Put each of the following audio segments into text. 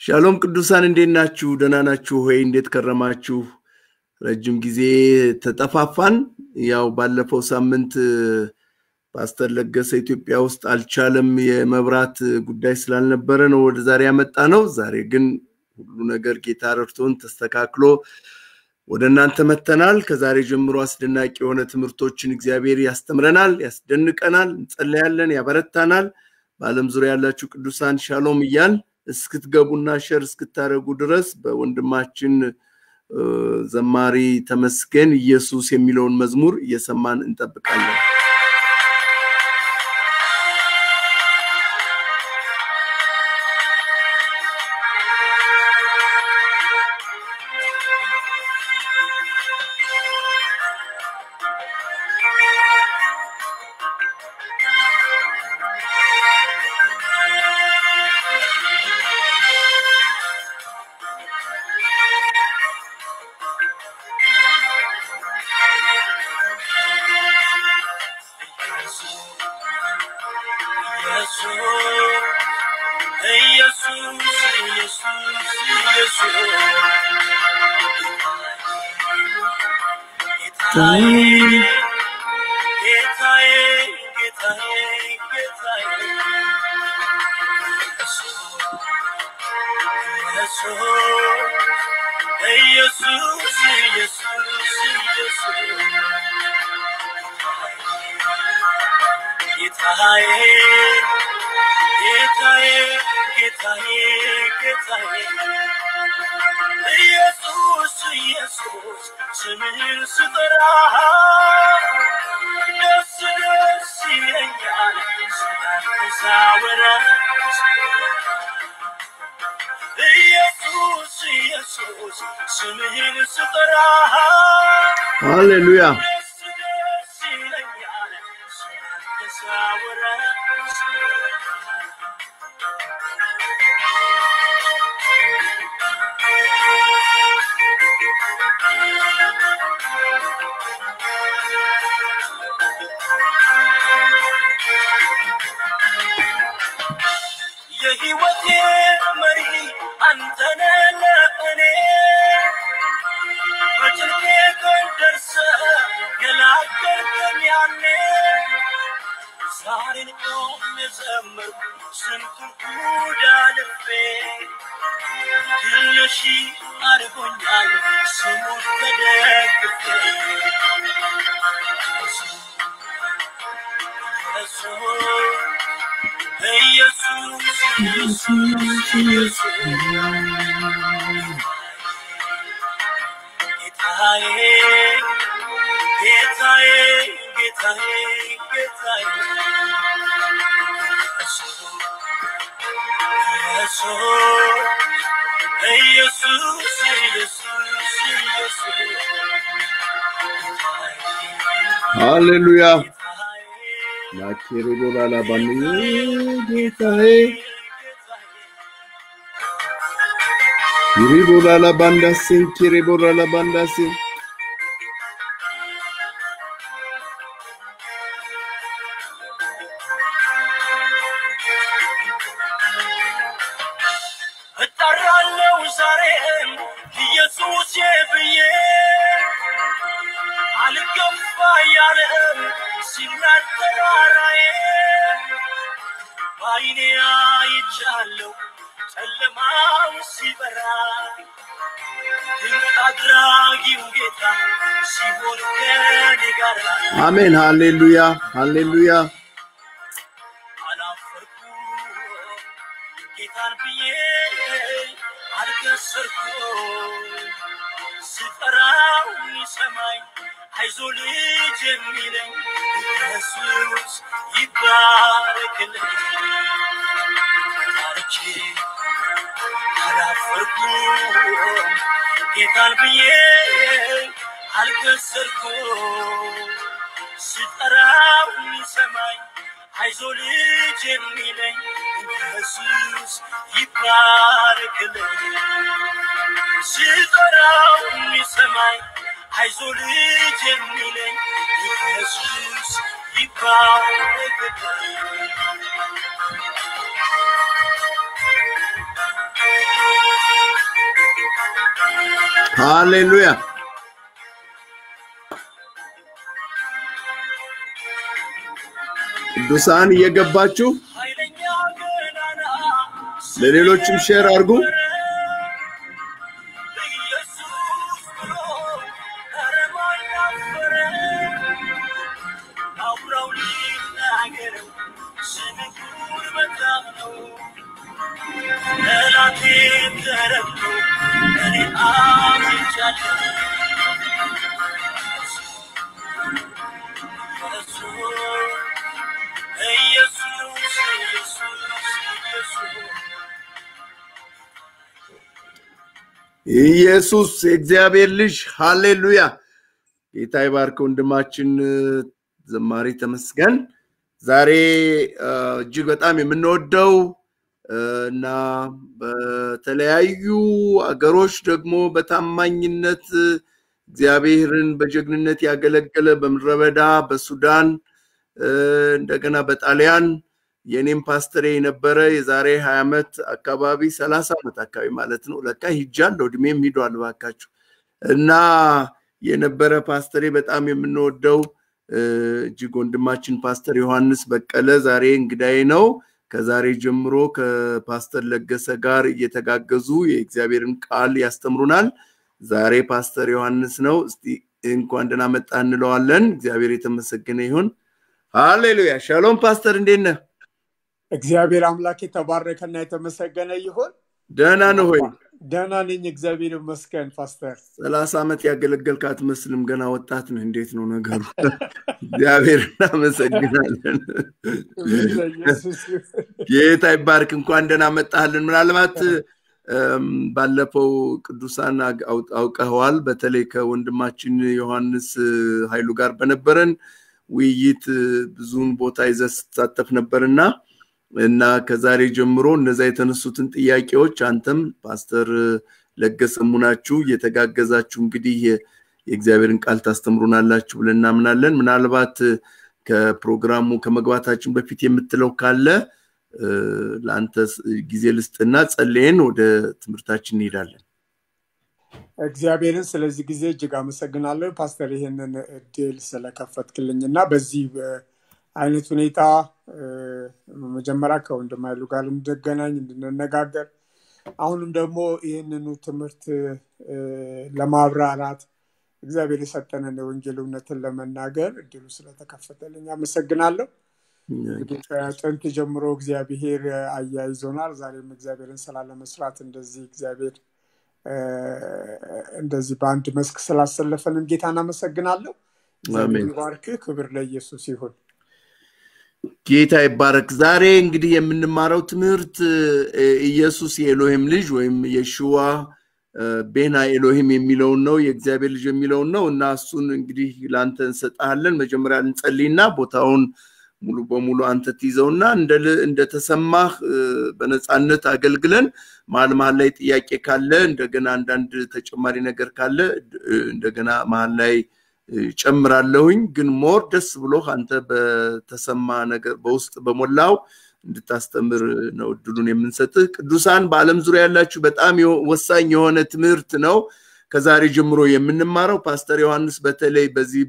ሻሎም ቅዱሳን እንዴት ናችሁ? ደህና ናችሁ ሆይ? እንዴት ከረማችሁ? ረጅም ጊዜ ተጠፋፋን። ያው ባለፈው ሳምንት ፓስተር ለገሰ ኢትዮጵያ ውስጥ አልቻለም፣ የመብራት ጉዳይ ስላልነበረ ነው ወደ ዛሬ ያመጣ ነው። ዛሬ ግን ሁሉ ነገር ጌታ ረድቶን ተስተካክሎ ወደ እናንተ መተናል። ከዛሬ ጀምሮ አስደናቂ የሆነ ትምህርቶችን እግዚአብሔር ያስተምረናል፣ ያስደንቀናል፣ እንጸለያለን፣ ያበረታናል። በዓለም ዙሪያ ያላችሁ ቅዱሳን ሻሎም እያል እስክትገቡና ሸር እስክታደረጉ ድረስ በወንድማችን ዘማሪ ተመስገን ኢየሱስ የሚለውን መዝሙር እየሰማን እንጠብቃለን። ጌታዬ ጌታዬ ጌታዬ ጌታዬ ኢየሱስ ኢየሱስ ስምህን ስጠራ ደስ ደስ ይለኛል ስላንተ ሳወራ ኢየሱስ ኢየሱስ ስምህን ስጠራ ሃሌሉያ ደስ ደስ ይለኛል ስላንተ ሳወራ የህይወቴ መሪ አንተ ነህ ለእኔ በጭንቄ ቀን ደርሰህ ገላገልከኝ ያኔ ዛሬን ቆሜ ዘመርኩ ስንቱን ጉድ አልፌ ድል ነሺ አድርጎኛል ስሙን ተደግፌ ኢየሱስ ኢየሱስ ኢየሱስ ጌታዬ ጌታዬ ጌታዬ ጌታዬ ኢየሱስ ኢየሱስ ኢየሱስ ሃሌሉያ ጌታዬ ላኬሬዶላ ላባን ጌታዬ ይሪቦላ ላባንዳሴን ኬሬቦላ ላባንዳሴን እጠራለሁ ዛሬም ኢየሱስ ብዬ አልገባ ያለም ሲናድ ተራራዬ በዓይኔ አይቻለሁ ጨለማው ሲበራ ድንቅ አድራጊው ጌታ ሲሆን ከኔ ጋር አሜን። ሃሌሉያ ሃሌሉያ አላፈርኩ ጌታን ብዬ አልከሰርኩ ስጠራው ይሰማኝ አይዞ ልጅ የሚለኝ ኢየሱስ ይባረክልኝ ታርቼ አላፈርኩ ጌታን ብዬ አልከሰርኩ ስጠራው ይሰማኝ አይዞ ልጅ የሚለኝ ኢየሱስ ይባረክልኝ ስጠራው የሚሰማኝ አይዞ ልጅ የሚለኝ ኢየሱስ ይባረክልኝ ሃሌሉያ ቅዱሳን እየገባችሁ ኃይለኛ ገናና ለሌሎችም ሼር አድርጉ። ኢየሱስ ብሎ ኧረ ማን አፈረ? አውራው ሊናገረው ስምህ በጣም ነው። ጠላቴም ተረግጦ እኔ አምልጫለሁ። ኢየሱስ ኢየሱስ ኢየሱስ ኢየሱስ የእግዚአብሔር ልጅ ሃሌሉያ። ጌታ ይባርክ ወንድማችን ዘማሪ ተመስገን። ዛሬ አ፣ እጅግ በጣም የምንወደው አ፣ እና በተለያዩ አገሮች ደግሞ በታማኝነት እግዚአብሔርን በጀግንነት ያገለገለ በምድረ በዳ በሱዳን አ፣ እንደገና በጣሊያን የኔም ፓስተር የነበረ የዛሬ ሀያ ዓመት አካባቢ ሰላሳ ዓመት አካባቢ ማለት ነው። ለካ ሂጃለሁ እድሜም ሂዷል ባካችሁ እና የነበረ ፓስተሬ በጣም የምንወደው እ፣ እጅግ ወንድማችን ፓስተር ዮሐንስ በቀለ ዛሬ እንግዳዬ ነው። ከዛሬ ጀምሮ ከፓስተር ለገሰ ጋር እየተጋገዙ የእግዚአብሔርን ቃል ያስተምሩናል። ዛሬ ፓስተር ዮሐንስ ነው። እስቲ እንኳን ደህና መጣ እንለዋለን። እግዚአብሔር የተመሰገነ ይሁን። ሃሌሉያ። ሻሎም ፓስተር፣ እንዴት ነህ? እግዚአብሔር አምላክ የተባረከና የተመሰገነ ይሁን። ደህና ነህ ሆይ? ደህና ነኝ፣ እግዚአብሔር ይመስገን። ፓስተር ሰላሳ ዓመት ያገለገልክ አትመስልም፣ ገና ወጣት ነህ። እንዴት ነው ነገሩ? እግዚአብሔር እናመሰግናለን። ክብር ለኢየሱስ ይሁን። ጌታ ይባርክ። እንኳን ደህና መጣህልን። ምናልባት እም፣ ባለፈው ቅዱሳን አግ- አው- አውቀኸዋል። በተለይ ከወንድማችን ዮሐንስ እ፣ ኃይሉ ጋር በነበረን ውይይት እ፣ ብዙውን ቦታ ይዘህ ስትሳተፍ ነበርና እና ከዛሬ ጀምሮ እነዛ የተነሱትን ጥያቄዎች አንተም ፓስተር እ፣ ለገሰ ሙናችሁ እየተጋገዛችሁ እንግዲህ የ- የእግዚአብሔርን ቃል ታስተምሩናላችሁ ብለን እናምናለን። ምናልባት እ፣ ከፕሮግራሙ ከመግባታችን በፊት የምትለው ካለ እ፣ ለአንተ ስ- ጊዜ ልስጥና ጸልየን ወደ ትምህርታችን እንሄዳለን። እግዚአብሔርን ስለዚህ ጊዜ እጅግ አመሰግናለሁ ፓስተር፣ ይህንን እድል ስለከፈትክልኝ እና በዚህ በ- አይነት ሁኔታ እ፣ መጀመሪያ ከወንድም ኃይሉ ጋር እንድገናኝ እንድንነጋገር አሁንም ደግሞ ይህንኑ ትምህርት እ፣ ለማብራራት እግዚአብሔር የሰጠንን የወንጌል እውነትን ለመናገር እድሉ ስለተከፈተልኝ አመሰግናለሁ። እንግዲህ ከጥንት ጀምሮ እግዚአብሔር አያይዞናል። ዛሬም እግዚአብሔርን ስራ ለመስራት እንደዚህ እግዚአብሔር እ፣ እንደዚህ በአንድ መስክ ስላሰለፈንን ጌታ እናመሰግናለሁ። እግዚአብሔር አሜን። ይባርክህ። ክብር ለኢየሱስ ይሁን። ጌታ ይባረክ። ዛሬ እንግዲህ የምንማረው ትምህርት እ፣ ኢየሱስ የኤሎሂም ልጅ ወይም የሽዋ እ፣ ቤና ኤሎሂም የሚለውን ነው የእግዚአብሔር ልጅ የሚለውን ነው እና እሱን እንግዲህ ለአንተ እንሰጥሃለን። መጀመሪያ እንጸልይና ቦታውን ሙሉ በሙሉ አንተ ትይዘውና እንደ ል- እንደተሰማህ እ፣ በነፃነት አገልግለን መሀል መሀል ላይ ጥያቄ ካለ እንደገና አንዳንድ ተጨማሪ ነገር ካለ እ፣ እንደገና መሀል ላይ እ፣ ጨምራለሁኝ። ግን ሞር ደስ ብሎህ አንተ በተሰማ ነገር በውስጥ በሞላው እንድታስተምር ነው እድሉን የምንሰጥህ። ቅዱሳን በዓለም ዙሪያ ያላችሁ በጣም የሆ- ወሳኝ የሆነ ትምህርት ነው ከዛሬ ጀምሮ የምንማረው። ፓስተር ዮሐንስ በተለይ በዚህ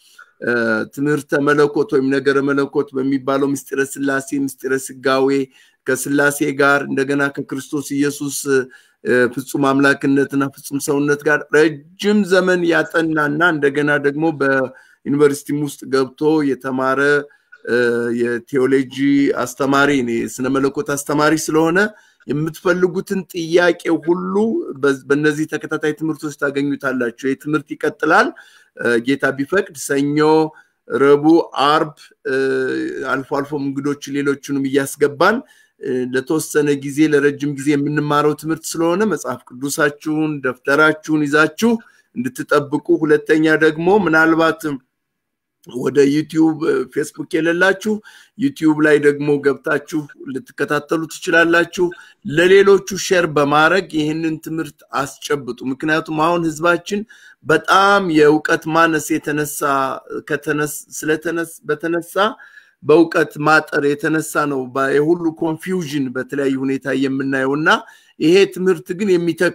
በትምህርተ መለኮት ወይም ነገረ መለኮት በሚባለው ምስጢረ ስላሴ፣ ምስጢረ ስጋዌ ከስላሴ ጋር እንደገና ከክርስቶስ ኢየሱስ እ፣ ፍጹም አምላክነትና ፍጹም ሰውነት ጋር ረጅም ዘመን ያጠናና እንደገና ደግሞ በዩኒቨርሲቲም ውስጥ ገብቶ የተማረ እ፣ የቴዎሎጂ አስተማሪ ነው፣ የስነ መለኮት አስተማሪ ስለሆነ የምትፈልጉትን ጥያቄ ሁሉ በ- በእነዚህ ተከታታይ ትምህርቶች ታገኙታላችሁ። ይህ ትምህርት ይቀጥላል። እ፣ ጌታ ቢፈቅድ ሰኞ፣ ረቡዕ፣ አርብ እ፣ አልፎ አልፎም እንግዶች ሌሎቹንም እያስገባን እ፣ ለተወሰነ ጊዜ ለረጅም ጊዜ የምንማረው ትምህርት ስለሆነ መጽሐፍ ቅዱሳችሁን ደብተራችሁን ይዛችሁ እንድትጠብቁ፣ ሁለተኛ ደግሞ ምናልባት ወደ ዩቲዩብ እ፣ ፌስቡክ የሌላችሁ ዩቲዩብ ላይ ደግሞ ገብታችሁ ልትከታተሉ ትችላላችሁ። ለሌሎቹ ሼር በማድረግ ይህንን ትምህርት አስጨብጡ። ምክንያቱም አሁን ህዝባችን በጣም የእውቀት ማነስ የተነሳ ከተነስ- ስለተነስ በተነሳ በእውቀት ማጠር የተነሳ ነው ባ- የሁሉ ኮንፊውዥን በተለያዩ ሁኔታ የምናየው እና ይሄ ትምህርት ግን የሚተክል ነው።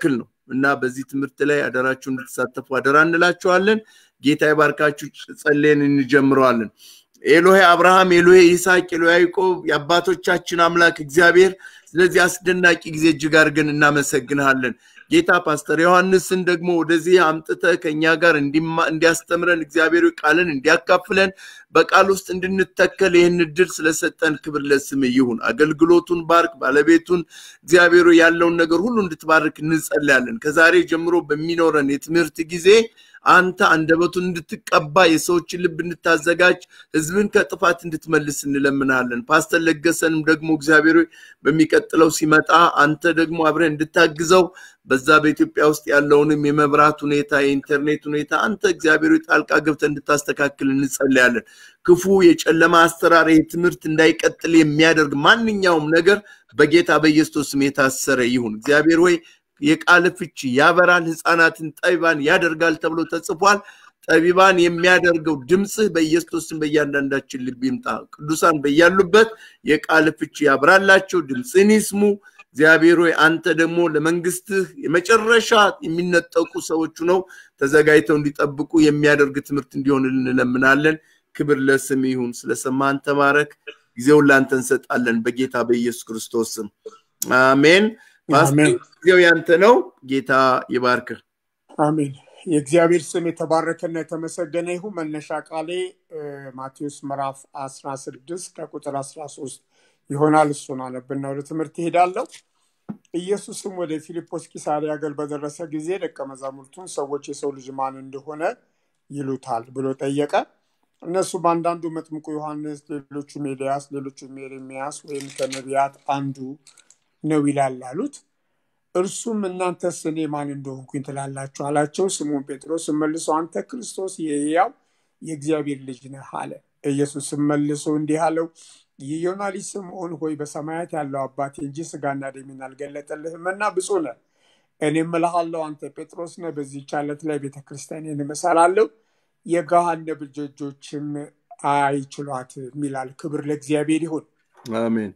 እና በዚህ ትምህርት ላይ አደራችሁ እንድትሳተፉ አደራ እንላችኋለን። ጌታ ይባርካችሁ። ጸልየን እንጀምረዋለን። ኤሎሄ አብርሃም፣ ኤሎሄ ይስሐቅ፣ ኤሎሄ ያዕቆብ የአባቶቻችን አምላክ እግዚአብሔር ስለዚህ አስደናቂ ጊዜ እጅግ አድርገን እናመሰግንሃለን። ጌታ ፓስተር ዮሐንስን ደግሞ ወደዚህ አምጥተ ከኛ ጋር እንዲያስተምረን እግዚአብሔር ቃልን እንዲያካፍለን በቃል ውስጥ እንድንተከል ይህን እድል ስለሰጠን ክብር ለስም ይሁን። አገልግሎቱን ባርክ፣ ባለቤቱን እግዚአብሔር ያለውን ነገር ሁሉ እንድትባርክ እንጸልያለን። ከዛሬ ጀምሮ በሚኖረን የትምህርት ጊዜ አንተ አንደበቱን እንድትቀባ የሰዎችን ልብ እንድታዘጋጅ ህዝብን ከጥፋት እንድትመልስ እንለምናለን። ፓስተር ለገሰንም ደግሞ እግዚአብሔር በሚቀጥለው ሲመጣ አንተ ደግሞ አብረህ እንድታግዘው በዛ በኢትዮጵያ ውስጥ ያለውንም የመብራት ሁኔታ የኢንተርኔት ሁኔታ አንተ እግዚአብሔር ጣልቃ ገብተህ እንድታስተካክል እንጸልያለን። ክፉ የጨለማ አሰራር ይህ ትምህርት እንዳይቀጥል የሚያደርግ ማንኛውም ነገር በጌታ በኢየሱስ ስም የታሰረ ይሁን። እግዚአብሔር ሆይ የቃል ፍቺ ያበራል፣ ህፃናትን ጠቢባን ያደርጋል ተብሎ ተጽፏል። ጠቢባን የሚያደርገው ድምፅህ በኢየሱስም በእያንዳንዳችን ልብ ይምጣ። ቅዱሳን በያሉበት የቃል ፍቺ ያብራላቸው፣ ድምፅህን ይስሙ። እግዚአብሔር ሆይ አንተ ደግሞ ለመንግስትህ የመጨረሻ የሚነጠቁ ሰዎቹ ነው ተዘጋጅተው እንዲጠብቁ የሚያደርግ ትምህርት እንዲሆን እንለምናለን። ክብር ለስም ይሁን። ስለሰማን ተባረክ። ጊዜውን ለአንተ እንሰጣለን በጌታ በኢየሱስ ክርስቶስ ስም አሜን። ፓስተር ጊዜው ያንተ ነው። ጌታ ይባርክ። አሜን። የእግዚአብሔር ስም የተባረከና የተመሰገነ ይሁን። መነሻ ቃሌ ማቴዎስ ምዕራፍ 16 ከቁጥር 13 ይሆናል። እሱን አነብና ወደ ትምህርት ይሄዳለሁ። ኢየሱስም ወደ ፊልጶስ ቂሳሪያ ሀገር በደረሰ ጊዜ ደቀ መዛሙርቱን ሰዎች የሰው ልጅ ማን እንደሆነ ይሉታል ብሎ ጠየቀ። እነሱም አንዳንዱ መጥምቁ ዮሐንስ፣ ሌሎቹም ኤልያስ፣ ሌሎቹም ኤርሚያስ ወይም ከነቢያት አንዱ ነው ይላል አሉት። እርሱም እናንተስ እኔ ማን እንደሆንኩኝ ትላላችሁ አላቸው። ስምዖን ጴጥሮስ መልሶ አንተ ክርስቶስ የሕያው የእግዚአብሔር ልጅ ነህ አለ። ኢየሱስም መልሶ እንዲህ አለው የዮና ልጅ ስምዖን ሆይ በሰማያት ያለው አባቴ እንጂ ስጋና ደሜን አልገለጠልህምና ብፁዕ ነህ። እኔም እልሃለሁ አንተ ጴጥሮስ ነህ፣ በዚህች ዓለት ላይ ቤተ ክርስቲያኔን እመሰርታለሁ፣ የገሃነም ደጆችም አይችሏትም ይላል። ክብር ለእግዚአብሔር ይሁን። አሜን።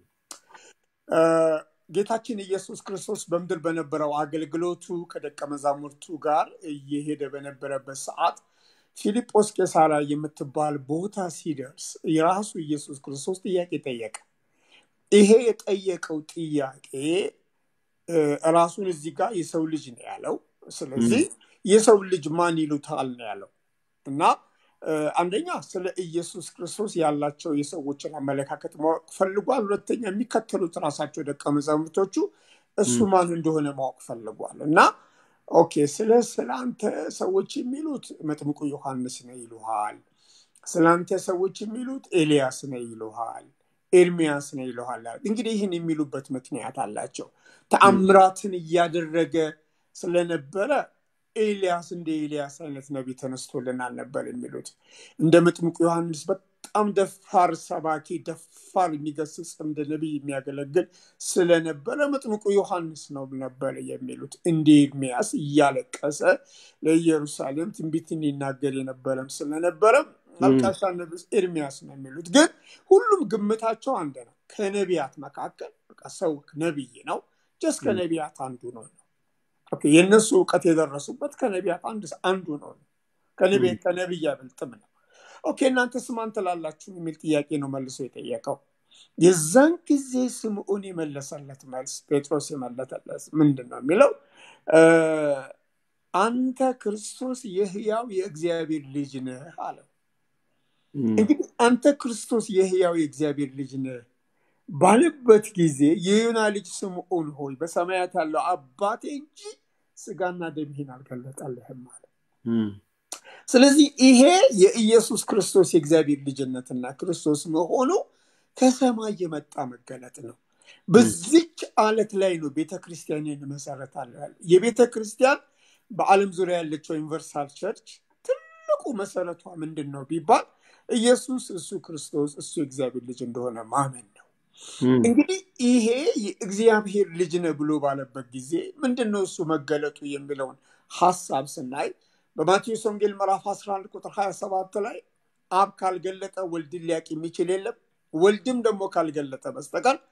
ጌታችን ኢየሱስ ክርስቶስ በምድር በነበረው አገልግሎቱ ከደቀ መዛሙርቱ ጋር እየሄደ በነበረበት ሰዓት ፊልጶስ ቄሳራ የምትባል ቦታ ሲደርስ የራሱ ኢየሱስ ክርስቶስ ጥያቄ ጠየቀ። ይሄ የጠየቀው ጥያቄ ራሱን እዚህ ጋር የሰው ልጅ ነው ያለው። ስለዚህ የሰው ልጅ ማን ይሉታል ነው ያለው እና አንደኛ ስለ ኢየሱስ ክርስቶስ ያላቸው የሰዎችን አመለካከት ማወቅ ፈልጓል። ሁለተኛ የሚከተሉት ራሳቸው ደቀ መዛሙርቶቹ እሱ ማን እንደሆነ ማወቅ ፈልጓል እና ኦኬ ስለ ስለአንተ ሰዎች የሚሉት መጥምቁ ዮሐንስ ነው ይሉሃል። ስለአንተ ሰዎች የሚሉት ኤልያስ ነው ይሉሃል። ኤርሚያስ ነው ይሉሃል። እንግዲህ ይህን የሚሉበት ምክንያት አላቸው። ተአምራትን እያደረገ ስለነበረ ኤልያስ እንደ ኤልያስ አይነት ነቢይ ተነስቶልናል ነበር የሚሉት። እንደ መጥምቁ ዮሐንስ በጣም ደፋር ሰባኪ፣ ደፋር የሚገስጽ እንደ ነቢይ የሚያገለግል ስለነበረ መጥምቁ ዮሐንስ ነው ነበር የሚሉት። እንደ ኤርሚያስ እያለቀሰ ለኢየሩሳሌም ትንቢትን ይናገር የነበረም ስለነበረ አልቃሻ ነብስ ኤርሚያስ ነው የሚሉት። ግን ሁሉም ግምታቸው አንድ ነው። ከነቢያት መካከል ሰው ነቢይ ነው፣ ጀስ ከነቢያት አንዱ ነው። የእነሱ እውቀት የደረሱበት ከነቢያት አንዱ ነው። ከነቢይ አይበልጥም ነው። ኦኬ እናንተ ስማን ትላላችሁ የሚል ጥያቄ ነው መልሶ የጠየቀው። የዛን ጊዜ ስምዖን የመለሰለት መልስ ጴጥሮስ የመለሰለት ምንድን ነው የሚለው አንተ ክርስቶስ የህያው የእግዚአብሔር ልጅ ነህ አለው። እንግዲህ አንተ ክርስቶስ የህያው የእግዚአብሔር ልጅ ነህ ባለበት ጊዜ የዮና ልጅ ስምዖን ሆይ በሰማያት ያለው አባቴ እንጂ ስጋና ደም ይህን አልገለጠልህም አለ። ስለዚህ ይሄ የኢየሱስ ክርስቶስ የእግዚአብሔር ልጅነትና ክርስቶስ መሆኑ ከሰማይ የመጣ መገለጥ ነው። በዚች አለት ላይ ነው ቤተ ክርስቲያንን እመሰርታለሁ ያለ። የቤተ ክርስቲያን በዓለም ዙሪያ ያለችው ዩኒቨርሳል ቸርች ትልቁ መሰረቷ ምንድን ነው ቢባል ኢየሱስ እሱ ክርስቶስ እሱ የእግዚአብሔር ልጅ እንደሆነ ማመን ነው። እንግዲህ ይሄ የእግዚአብሔር ልጅ ነህ ብሎ ባለበት ጊዜ ምንድን ነው እሱ መገለጡ የሚለውን ሀሳብ ስናይ በማቴዎስ ወንጌል ምዕራፍ 11 ቁጥር 27 ላይ አብ ካልገለጠ ወልድን ሊያውቅ የሚችል የለም፣ ወልድም ደግሞ ካልገለጠ በስተቀር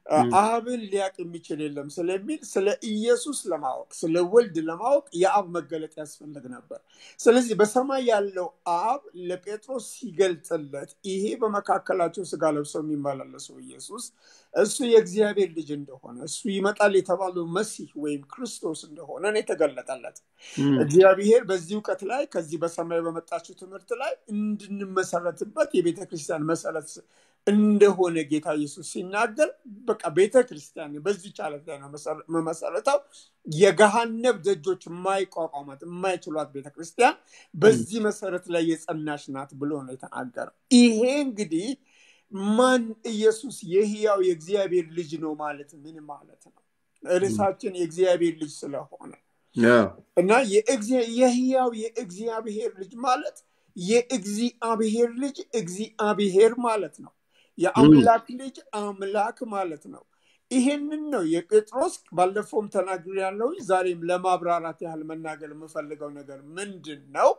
አብን ሊያቅ የሚችል የለም ስለሚል ስለ ኢየሱስ ለማወቅ ስለ ወልድ ለማወቅ የአብ መገለጥ ያስፈልግ ነበር። ስለዚህ በሰማይ ያለው አብ ለጴጥሮስ ሲገልጥለት ይሄ በመካከላቸው ስጋ ለብሰው የሚመላለሰው ኢየሱስ እሱ የእግዚአብሔር ልጅ እንደሆነ እሱ ይመጣል የተባለው መሲህ ወይም ክርስቶስ እንደሆነ ነው የተገለጠለት። እግዚአብሔር በዚህ እውቀት ላይ ከዚህ በሰማይ በመጣችው ትምህርት ላይ እንድንመሰረትበት የቤተ ክርስቲያን መሰረት እንደሆነ ጌታ ኢየሱስ ሲናገር በቃ ቤተ ክርስቲያን በዚህ ጫለት ላይ ነው መመሰረተው የገሃነብ ደጆች የማይቋቋማት የማይችሏት ቤተ ክርስቲያን በዚህ መሰረት ላይ የጸናች ናት ብሎ ነው የተናገረው። ይሄ እንግዲህ ማን ኢየሱስ የህያው የእግዚአብሔር ልጅ ነው ማለት ምን ማለት ነው? ርዕሳችን የእግዚአብሔር ልጅ ስለሆነ እና የህያው የእግዚአብሔር ልጅ ማለት የእግዚአብሔር ልጅ እግዚአብሔር ማለት ነው። የአምላክ ልጅ አምላክ ማለት ነው። ይሄንን ነው የጴጥሮስ ባለፈውም ተናግር ያለው ዛሬም ለማብራራት ያህል መናገር የምፈልገው ነገር ምንድን ነው?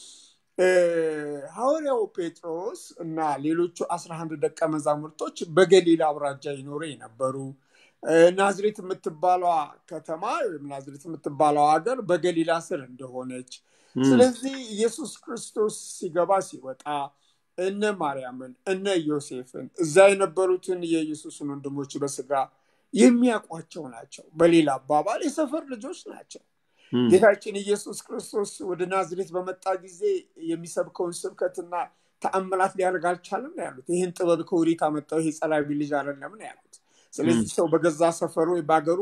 ሐዋርያው ጴጥሮስ እና ሌሎቹ አስራ አንድ ደቀ መዛሙርቶች በገሊላ አውራጃ ይኖሩ የነበሩ ናዝሬት የምትባለዋ ከተማ ወይም ናዝሬት የምትባለው ሀገር በገሊላ ስር እንደሆነች ስለዚህ ኢየሱስ ክርስቶስ ሲገባ ሲወጣ እነ ማርያምን እነ ዮሴፍን እዛ የነበሩትን የኢየሱስን ወንድሞች በስጋ የሚያውቋቸው ናቸው። በሌላ አባባል የሰፈር ልጆች ናቸው። ጌታችን ኢየሱስ ክርስቶስ ወደ ናዝሬት በመጣ ጊዜ የሚሰብከውን ስብከትና ተአምራት ሊያደርግ አልቻለም ነው ያሉት። ይህን ጥበብ ከወዴት አመጣው? ይሄ ጸላቢ ልጅ አይደለም ነው ያሉት። ስለዚህ ሰው በገዛ ሰፈሩ በሀገሩ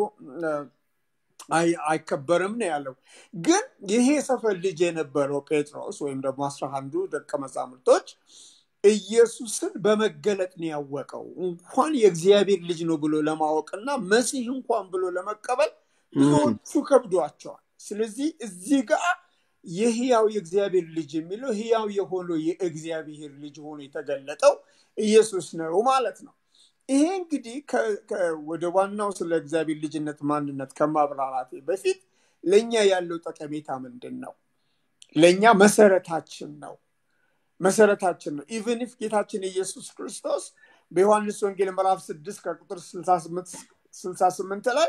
አይከበርም ነው ያለው። ግን ይሄ ሰፈር ልጅ የነበረው ጴጥሮስ ወይም ደግሞ አስራ አንዱ ደቀ መዛሙርቶች ኢየሱስን በመገለጥ ነው ያወቀው። እንኳን የእግዚአብሔር ልጅ ነው ብሎ ለማወቅና መሲህ እንኳን ብሎ ለመቀበል ብዙዎቹ ከብዷቸዋል። ስለዚህ እዚህ ጋር የህያው የእግዚአብሔር ልጅ የሚለው ህያው የሆነው የእግዚአብሔር ልጅ ሆኖ የተገለጠው ኢየሱስ ነው ማለት ነው። ይሄ እንግዲህ ወደ ዋናው ስለ እግዚአብሔር ልጅነት ማንነት ከማብራራቴ በፊት ለእኛ ያለው ጠቀሜታ ምንድን ነው? ለእኛ መሰረታችን ነው መሰረታችን ነው። ኢቨን ኢፍ ጌታችን ኢየሱስ ክርስቶስ በዮሐንስ ወንጌል ምዕራፍ ስድስት ከቁጥር ስልሳ ስምንት ላይ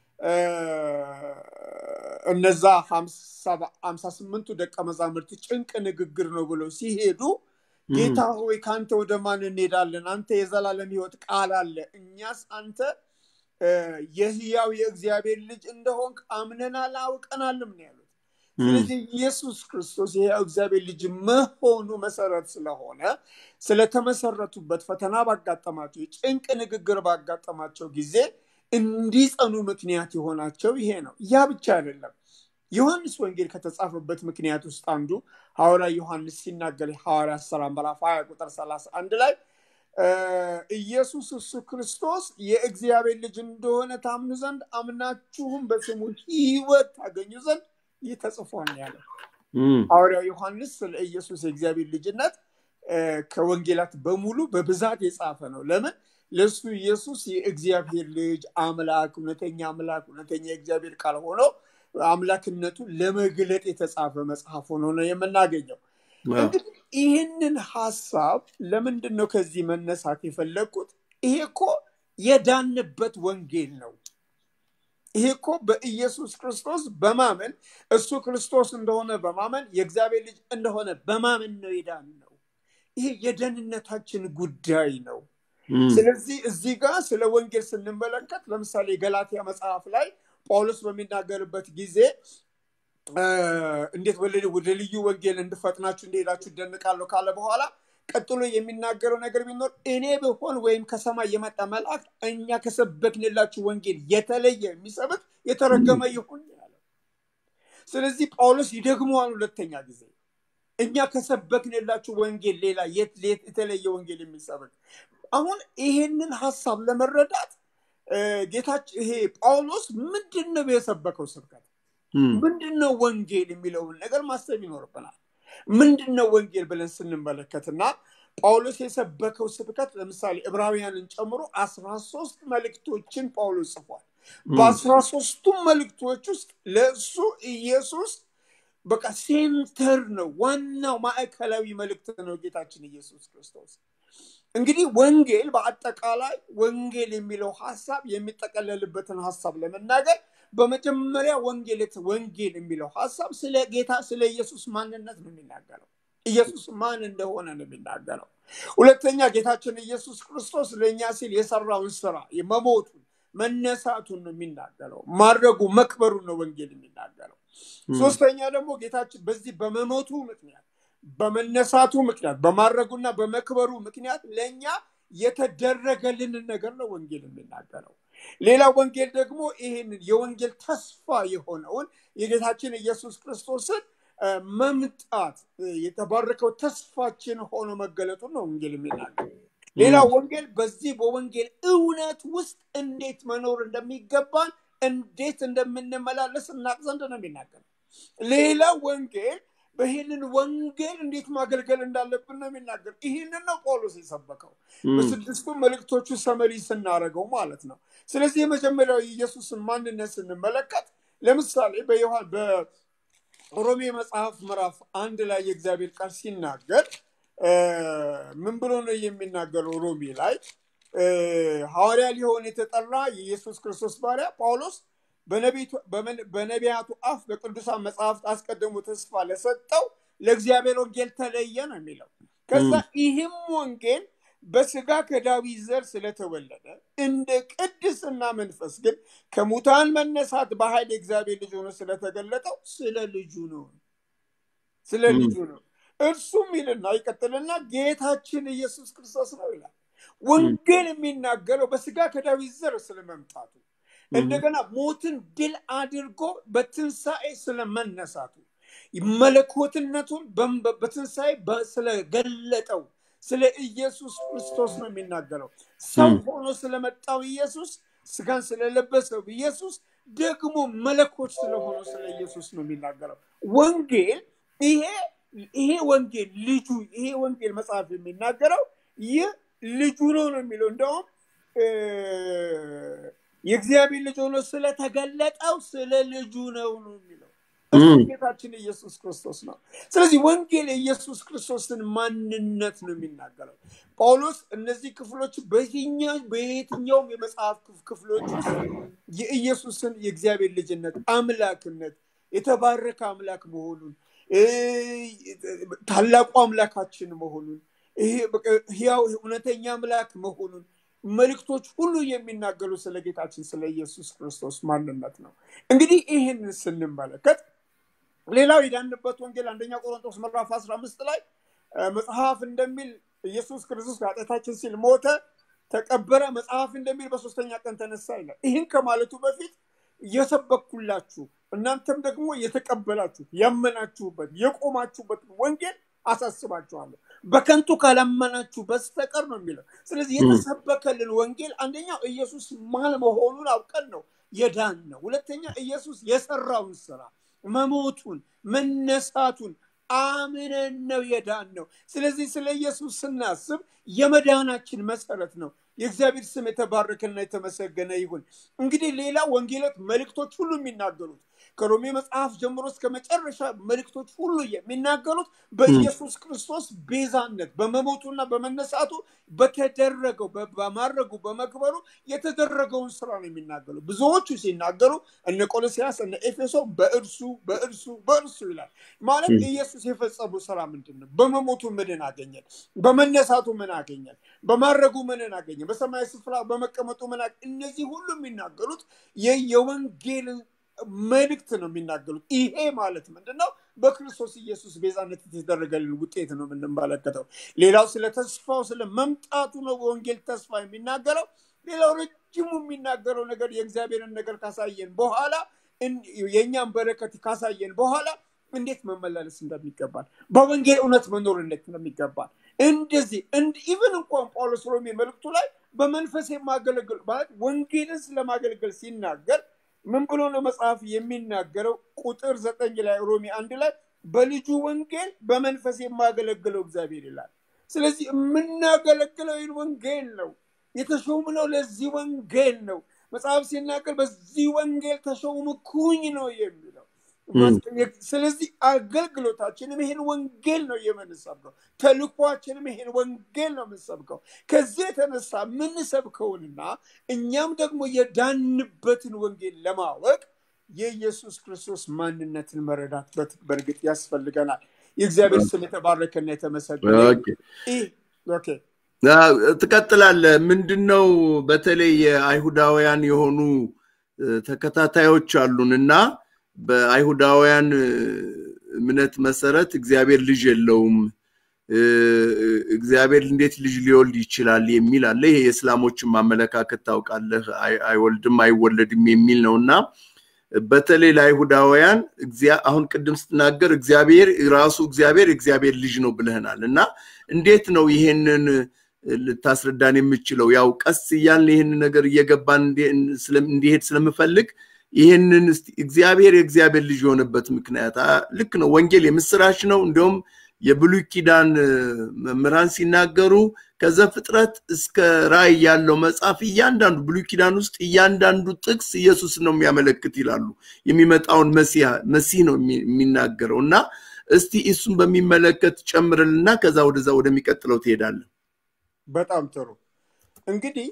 እነዛ ሀምሳ ስምንቱ ደቀ መዛሙርት ጭንቅ ንግግር ነው ብለው ሲሄዱ ጌታ ሆይ ከአንተ ወደ ማን እንሄዳለን? አንተ የዘላለም ህይወት ቃል አለ። እኛስ አንተ የህያው የእግዚአብሔር ልጅ እንደሆንክ አምነናል አውቀናልም ነው ያሉት። ስለዚህ ኢየሱስ ክርስቶስ የህያው እግዚአብሔር ልጅ መሆኑ መሰረት ስለሆነ ስለተመሰረቱበት ፈተና ባጋጠማቸው የጭንቅ ንግግር ባጋጠማቸው ጊዜ እንዲጸኑ ምክንያት የሆናቸው ይሄ ነው። ያ ብቻ አይደለም። ዮሐንስ ወንጌል ከተጻፈበት ምክንያት ውስጥ አንዱ ሐዋርያ ዮሐንስ ሲናገር ሐዋርያ ሥራ ምዕራፍ 20 ቁጥር 31 ላይ ኢየሱስ እሱ ክርስቶስ የእግዚአብሔር ልጅ እንደሆነ ታምኑ ዘንድ አምናችሁም በስሙ ህይወት ታገኙ ዘንድ ይህ ተጽፏል ያለ ሐዋርያው ዮሐንስ ስለ ኢየሱስ የእግዚአብሔር ልጅነት ከወንጌላት በሙሉ በብዛት የጻፈ ነው። ለምን? ለእሱ ኢየሱስ የእግዚአብሔር ልጅ አምላክ፣ እውነተኛ አምላክ፣ እውነተኛ የእግዚአብሔር ቃል ሆኖ አምላክነቱን ለመግለጥ የተጻፈ መጽሐፍ ሆኖ ነው የምናገኘው። እንግዲህ ይህንን ሀሳብ ለምንድን ነው ከዚህ መነሳት የፈለግኩት? ይሄ እኮ የዳንበት ወንጌል ነው። ይሄ እኮ በኢየሱስ ክርስቶስ በማመን እሱ ክርስቶስ እንደሆነ በማመን የእግዚአብሔር ልጅ እንደሆነ በማመን ነው የዳን ነው። ይሄ የደህንነታችን ጉዳይ ነው። ስለዚህ እዚህ ጋር ስለ ወንጌል ስንመለከት ለምሳሌ የገላትያ መጽሐፍ ላይ ጳውሎስ በሚናገርበት ጊዜ እንዴት ወደ ልዩ ወንጌል እንድፈጥናችሁ እንደሄዳችሁ እደንቃለሁ ካለ በኋላ ቀጥሎ የሚናገረው ነገር ቢኖር እኔ ብሆን ወይም ከሰማይ የመጣ መልአክ እኛ ከሰበክንላችሁ ወንጌል የተለየ የሚሰብክ የተረገመ ይሁን ያለ። ስለዚህ ጳውሎስ ይደግመዋል ሁለተኛ ጊዜ እኛ ከሰበክንላችሁ ወንጌል ሌላ የተለየ ወንጌል የሚሰብክ አሁን ይሄንን ሀሳብ ለመረዳት ጌታችን ይሄ ጳውሎስ ምንድን ነው የሰበከው ስብከት ምንድን ነው ወንጌል የሚለውን ነገር ማሰብ ይኖርብናል። ምንድን ነው ወንጌል ብለን ስንመለከትና ጳውሎስ የሰበከው ስብከት ለምሳሌ ዕብራውያንን ጨምሮ አስራ ሶስት መልእክቶችን ጳውሎስ ጽፏል። በአስራ ሶስቱም መልእክቶች ውስጥ ለእሱ ኢየሱስ በቃ ሴንተር ነው፣ ዋናው ማዕከላዊ መልእክት ነው ጌታችን ኢየሱስ ክርስቶስ። እንግዲህ ወንጌል በአጠቃላይ ወንጌል የሚለው ሀሳብ የሚጠቀለልበትን ሀሳብ ለመናገር በመጀመሪያ ወንጌል ወንጌል የሚለው ሀሳብ ስለ ጌታ ስለ ኢየሱስ ማንነት ነው የሚናገረው። ኢየሱስ ማን እንደሆነ ነው የሚናገረው። ሁለተኛ ጌታችን ኢየሱስ ክርስቶስ ለእኛ ሲል የሰራውን ስራ መሞቱን፣ መነሳቱን ነው የሚናገረው። ማድረጉ መክበሩን ነው ወንጌል የሚናገረው። ሶስተኛ ደግሞ ጌታችን በዚህ በመሞቱ ምክንያት በመነሳቱ ምክንያት በማድረጉና በመክበሩ ምክንያት ለእኛ የተደረገልንን ነገር ነው ወንጌል የሚናገረው። ሌላ ወንጌል ደግሞ ይህንን የወንጌል ተስፋ የሆነውን የጌታችን ኢየሱስ ክርስቶስን መምጣት የተባረከው ተስፋችን ሆኖ መገለጡን ነው ወንጌል የሚናገር። ሌላ ወንጌል በዚህ በወንጌል እውነት ውስጥ እንዴት መኖር እንደሚገባን እንዴት እንደምንመላለስ እናቅ ዘንድ ነው የሚናገር። ሌላ ወንጌል በይህንን ወንጌል እንዴት ማገልገል እንዳለብን ነው የሚናገር። ይህንን ነው ጳውሎስ የሰበከው በስድስቱ መልእክቶቹ ሰመሪ ስናደርገው ማለት ነው። ስለዚህ የመጀመሪያው የኢየሱስን ማንነት ስንመለከት ለምሳሌ በዮሐን በሮሜ መጽሐፍ ምዕራፍ አንድ ላይ የእግዚአብሔር ቃል ሲናገር ምን ብሎ ነው የሚናገረው? ሮሜ ላይ ሐዋርያ ሊሆን የተጠራ የኢየሱስ ክርስቶስ ባሪያ ጳውሎስ በነቢያቱ አፍ በቅዱሳን መጽሐፍት አስቀድሞ ተስፋ ለሰጠው ለእግዚአብሔር ወንጌል ተለየ ነው የሚለው። ከዛ ይህም ወንጌል በስጋ ከዳዊት ዘር ስለተወለደ እንደ ቅድስና መንፈስ ግን ከሙታን መነሳት በኃይል የእግዚአብሔር ልጅ ሆኖ ስለተገለጠው ስለ ልጁ ነው ስለ ልጁ ነው። እርሱም ይልና ይቀጥልና ጌታችን ኢየሱስ ክርስቶስ ነው ይላል። ወንጌል የሚናገረው በስጋ ከዳዊት ዘር ስለመምጣቱ እንደገና ሞትን ድል አድርጎ በትንሣኤ ስለመነሳቱ መለኮትነቱን በትንሣኤ ስለገለጠው ስለ ኢየሱስ ክርስቶስ ነው የሚናገረው። ሰው ሆኖ ስለመጣው ኢየሱስ፣ ስጋን ስለለበሰው ኢየሱስ፣ ደግሞ መለኮት ስለሆነው ስለ ኢየሱስ ነው የሚናገረው። ወንጌል ይሄ ይሄ ወንጌል ልጁ ይሄ ወንጌል መጽሐፍ የሚናገረው ይህ ልጁ ነው ነው የሚለው እንደውም የእግዚአብሔር ልጅ ሆኖ ስለተገለጠው ስለ ልጁ ነው ነው የሚለው እሱ ጌታችን ኢየሱስ ክርስቶስ ነው። ስለዚህ ወንጌል የኢየሱስ ክርስቶስን ማንነት ነው የሚናገረው። ጳውሎስ እነዚህ ክፍሎች በየትኛው በየትኛውም የመጽሐፍ ክፍሎች ውስጥ የኢየሱስን የእግዚአብሔር ልጅነት፣ አምላክነት፣ የተባረከ አምላክ መሆኑን ታላቁ አምላካችን መሆኑን ሕያው እውነተኛ አምላክ መሆኑን መልእክቶች ሁሉ የሚናገሩ ስለ ጌታችን ስለ ኢየሱስ ክርስቶስ ማንነት ነው። እንግዲህ ይህንን ስንመለከት ሌላው የዳንበት ወንጌል አንደኛ ቆሮንቶስ ምዕራፍ 15 ላይ መጽሐፍ እንደሚል ኢየሱስ ክርስቶስ ኃጢአታችን ሲል ሞተ፣ ተቀበረ፣ መጽሐፍ እንደሚል በሶስተኛ ቀን ተነሳ ይላል። ይህን ከማለቱ በፊት የሰበኩላችሁ እናንተም ደግሞ የተቀበላችሁት ያመናችሁበት የቆማችሁበት ወንጌል አሳስባችኋለሁ በከንቱ ካላመናችሁ በስተቀር ነው የሚለው። ስለዚህ የተሰበከልን ወንጌል አንደኛው ኢየሱስ ማን መሆኑን አውቀን ነው የዳን ነው። ሁለተኛ ኢየሱስ የሰራውን ስራ መሞቱን፣ መነሳቱን አምነን ነው የዳን ነው። ስለዚህ ስለ ኢየሱስ ስናስብ የመዳናችን መሰረት ነው። የእግዚአብሔር ስም የተባረከና የተመሰገነ ይሁን። እንግዲህ ሌላ ወንጌላት መልእክቶች ሁሉ የሚናገሩት ከሮሜ መጽሐፍ ጀምሮ እስከ መጨረሻ መልእክቶች ሁሉ የሚናገሩት በኢየሱስ ክርስቶስ ቤዛነት በመሞቱና በመነሳቱ በተደረገው በማድረጉ በመክበሩ የተደረገውን ስራ ነው የሚናገሩ። ብዙዎቹ ሲናገሩ እነ ቆሎሲያስ እነ ኤፌሶ በእርሱ በእርሱ በእርሱ ይላል። ማለት ኢየሱስ የፈጸሙ ስራ ምንድን ነው? በመሞቱ ምንን አገኘን? በመነሳቱ ምን አገኘን? በማድረጉ ምንን አገኘን? በሰማይ ስፍራ በመቀመጡ ምን እነዚህ ሁሉ የሚናገሩት የወንጌልን መልእክት ነው የሚናገሩት። ይሄ ማለት ምንድን ነው? በክርስቶስ ኢየሱስ ቤዛነት የተደረገልን ውጤት ነው የምንመለከተው። ሌላው ስለ ተስፋው ስለ መምጣቱ ነው ወንጌል ተስፋ የሚናገረው። ሌላው ረጅሙ የሚናገረው ነገር የእግዚአብሔርን ነገር ካሳየን በኋላ የእኛን በረከት ካሳየን በኋላ እንዴት መመላለስ እንደሚገባል በወንጌል እውነት መኖር እንዴት እንደሚገባል እንደዚህ ኢቨን እንኳን ጳውሎስ ሮሜ መልእክቱ ላይ በመንፈስ የማገለግል ማለት ወንጌልን ስለማገልገል ሲናገር ምን ብሎ ነው መጽሐፍ የሚናገረው? ቁጥር ዘጠኝ ላይ ሮሜ አንድ ላይ በልጁ ወንጌል በመንፈስ የማገለግለው እግዚአብሔር ይላል። ስለዚህ የምናገለግለው ይህን ወንጌል ነው። የተሾምነው ለዚህ ወንጌል ነው። መጽሐፍ ሲናገር በዚህ ወንጌል ተሾምኩኝ ነው የሚለው። ስለዚህ አገልግሎታችንም ይሄን ወንጌል ነው የምንሰብከው። ተልኳችንም ይሄን ወንጌል ነው የምንሰብከው። ከዚህ የተነሳ የምንሰብከውንና እኛም ደግሞ የዳንበትን ወንጌል ለማወቅ የኢየሱስ ክርስቶስ ማንነትን መረዳት በእርግጥ ያስፈልገናል። የእግዚአብሔር ስም የተባረከና የተመሰገነ ኦኬ ትቀጥላለህ። ምንድን ነው በተለይ የአይሁዳውያን የሆኑ ተከታታዮች አሉን እና በአይሁዳውያን እምነት መሰረት እግዚአብሔር ልጅ የለውም፣ እግዚአብሔር እንዴት ልጅ ሊወልድ ይችላል የሚል አለ። ይሄ የእስላሞችን ማመለካከት ታውቃለህ፣ አይወልድም አይወለድም የሚል ነው እና በተለይ ለአይሁዳውያን አሁን ቅድም ስትናገር እግዚአብሔር ራሱ እግዚአብሔር እግዚአብሔር ልጅ ነው ብለህናል እና እንዴት ነው ይሄንን ልታስረዳን የምችለው? ያው ቀስ እያልን ይህንን ነገር እየገባን እንዲሄድ ስለምፈልግ ይህንን እግዚአብሔር የእግዚአብሔር ልጅ የሆነበት ምክንያት ልክ ነው። ወንጌል የምስራች ነው። እንዲሁም የብሉይ ኪዳን መምህራን ሲናገሩ ከዘፍጥረት እስከ ራእይ ያለው መጽሐፍ እያንዳንዱ ብሉይ ኪዳን ውስጥ እያንዳንዱ ጥቅስ ኢየሱስ ነው የሚያመለክት ይላሉ። የሚመጣውን መሲህ ነው የሚናገረው እና እስቲ እሱን በሚመለከት ጨምርልና ከዛ ወደዛ ወደሚቀጥለው ትሄዳለን። በጣም ጥሩ እንግዲህ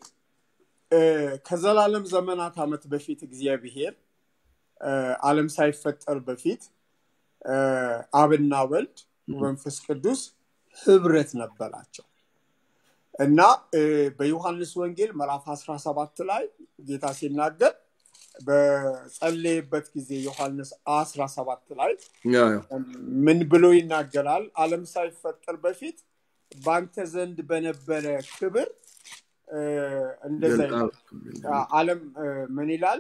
ከዘላለም ዘመናት ዓመት በፊት እግዚአብሔር ዓለም ሳይፈጠር በፊት አብና ወልድ መንፈስ ቅዱስ ህብረት ነበራቸው እና በዮሐንስ ወንጌል ምዕራፍ 17 ላይ ጌታ ሲናገር በጸለየበት ጊዜ ዮሐንስ 17 ላይ ምን ብሎ ይናገራል? ዓለም ሳይፈጠር በፊት በአንተ ዘንድ በነበረ ክብር እንደዛ ዓለም ምን ይላል?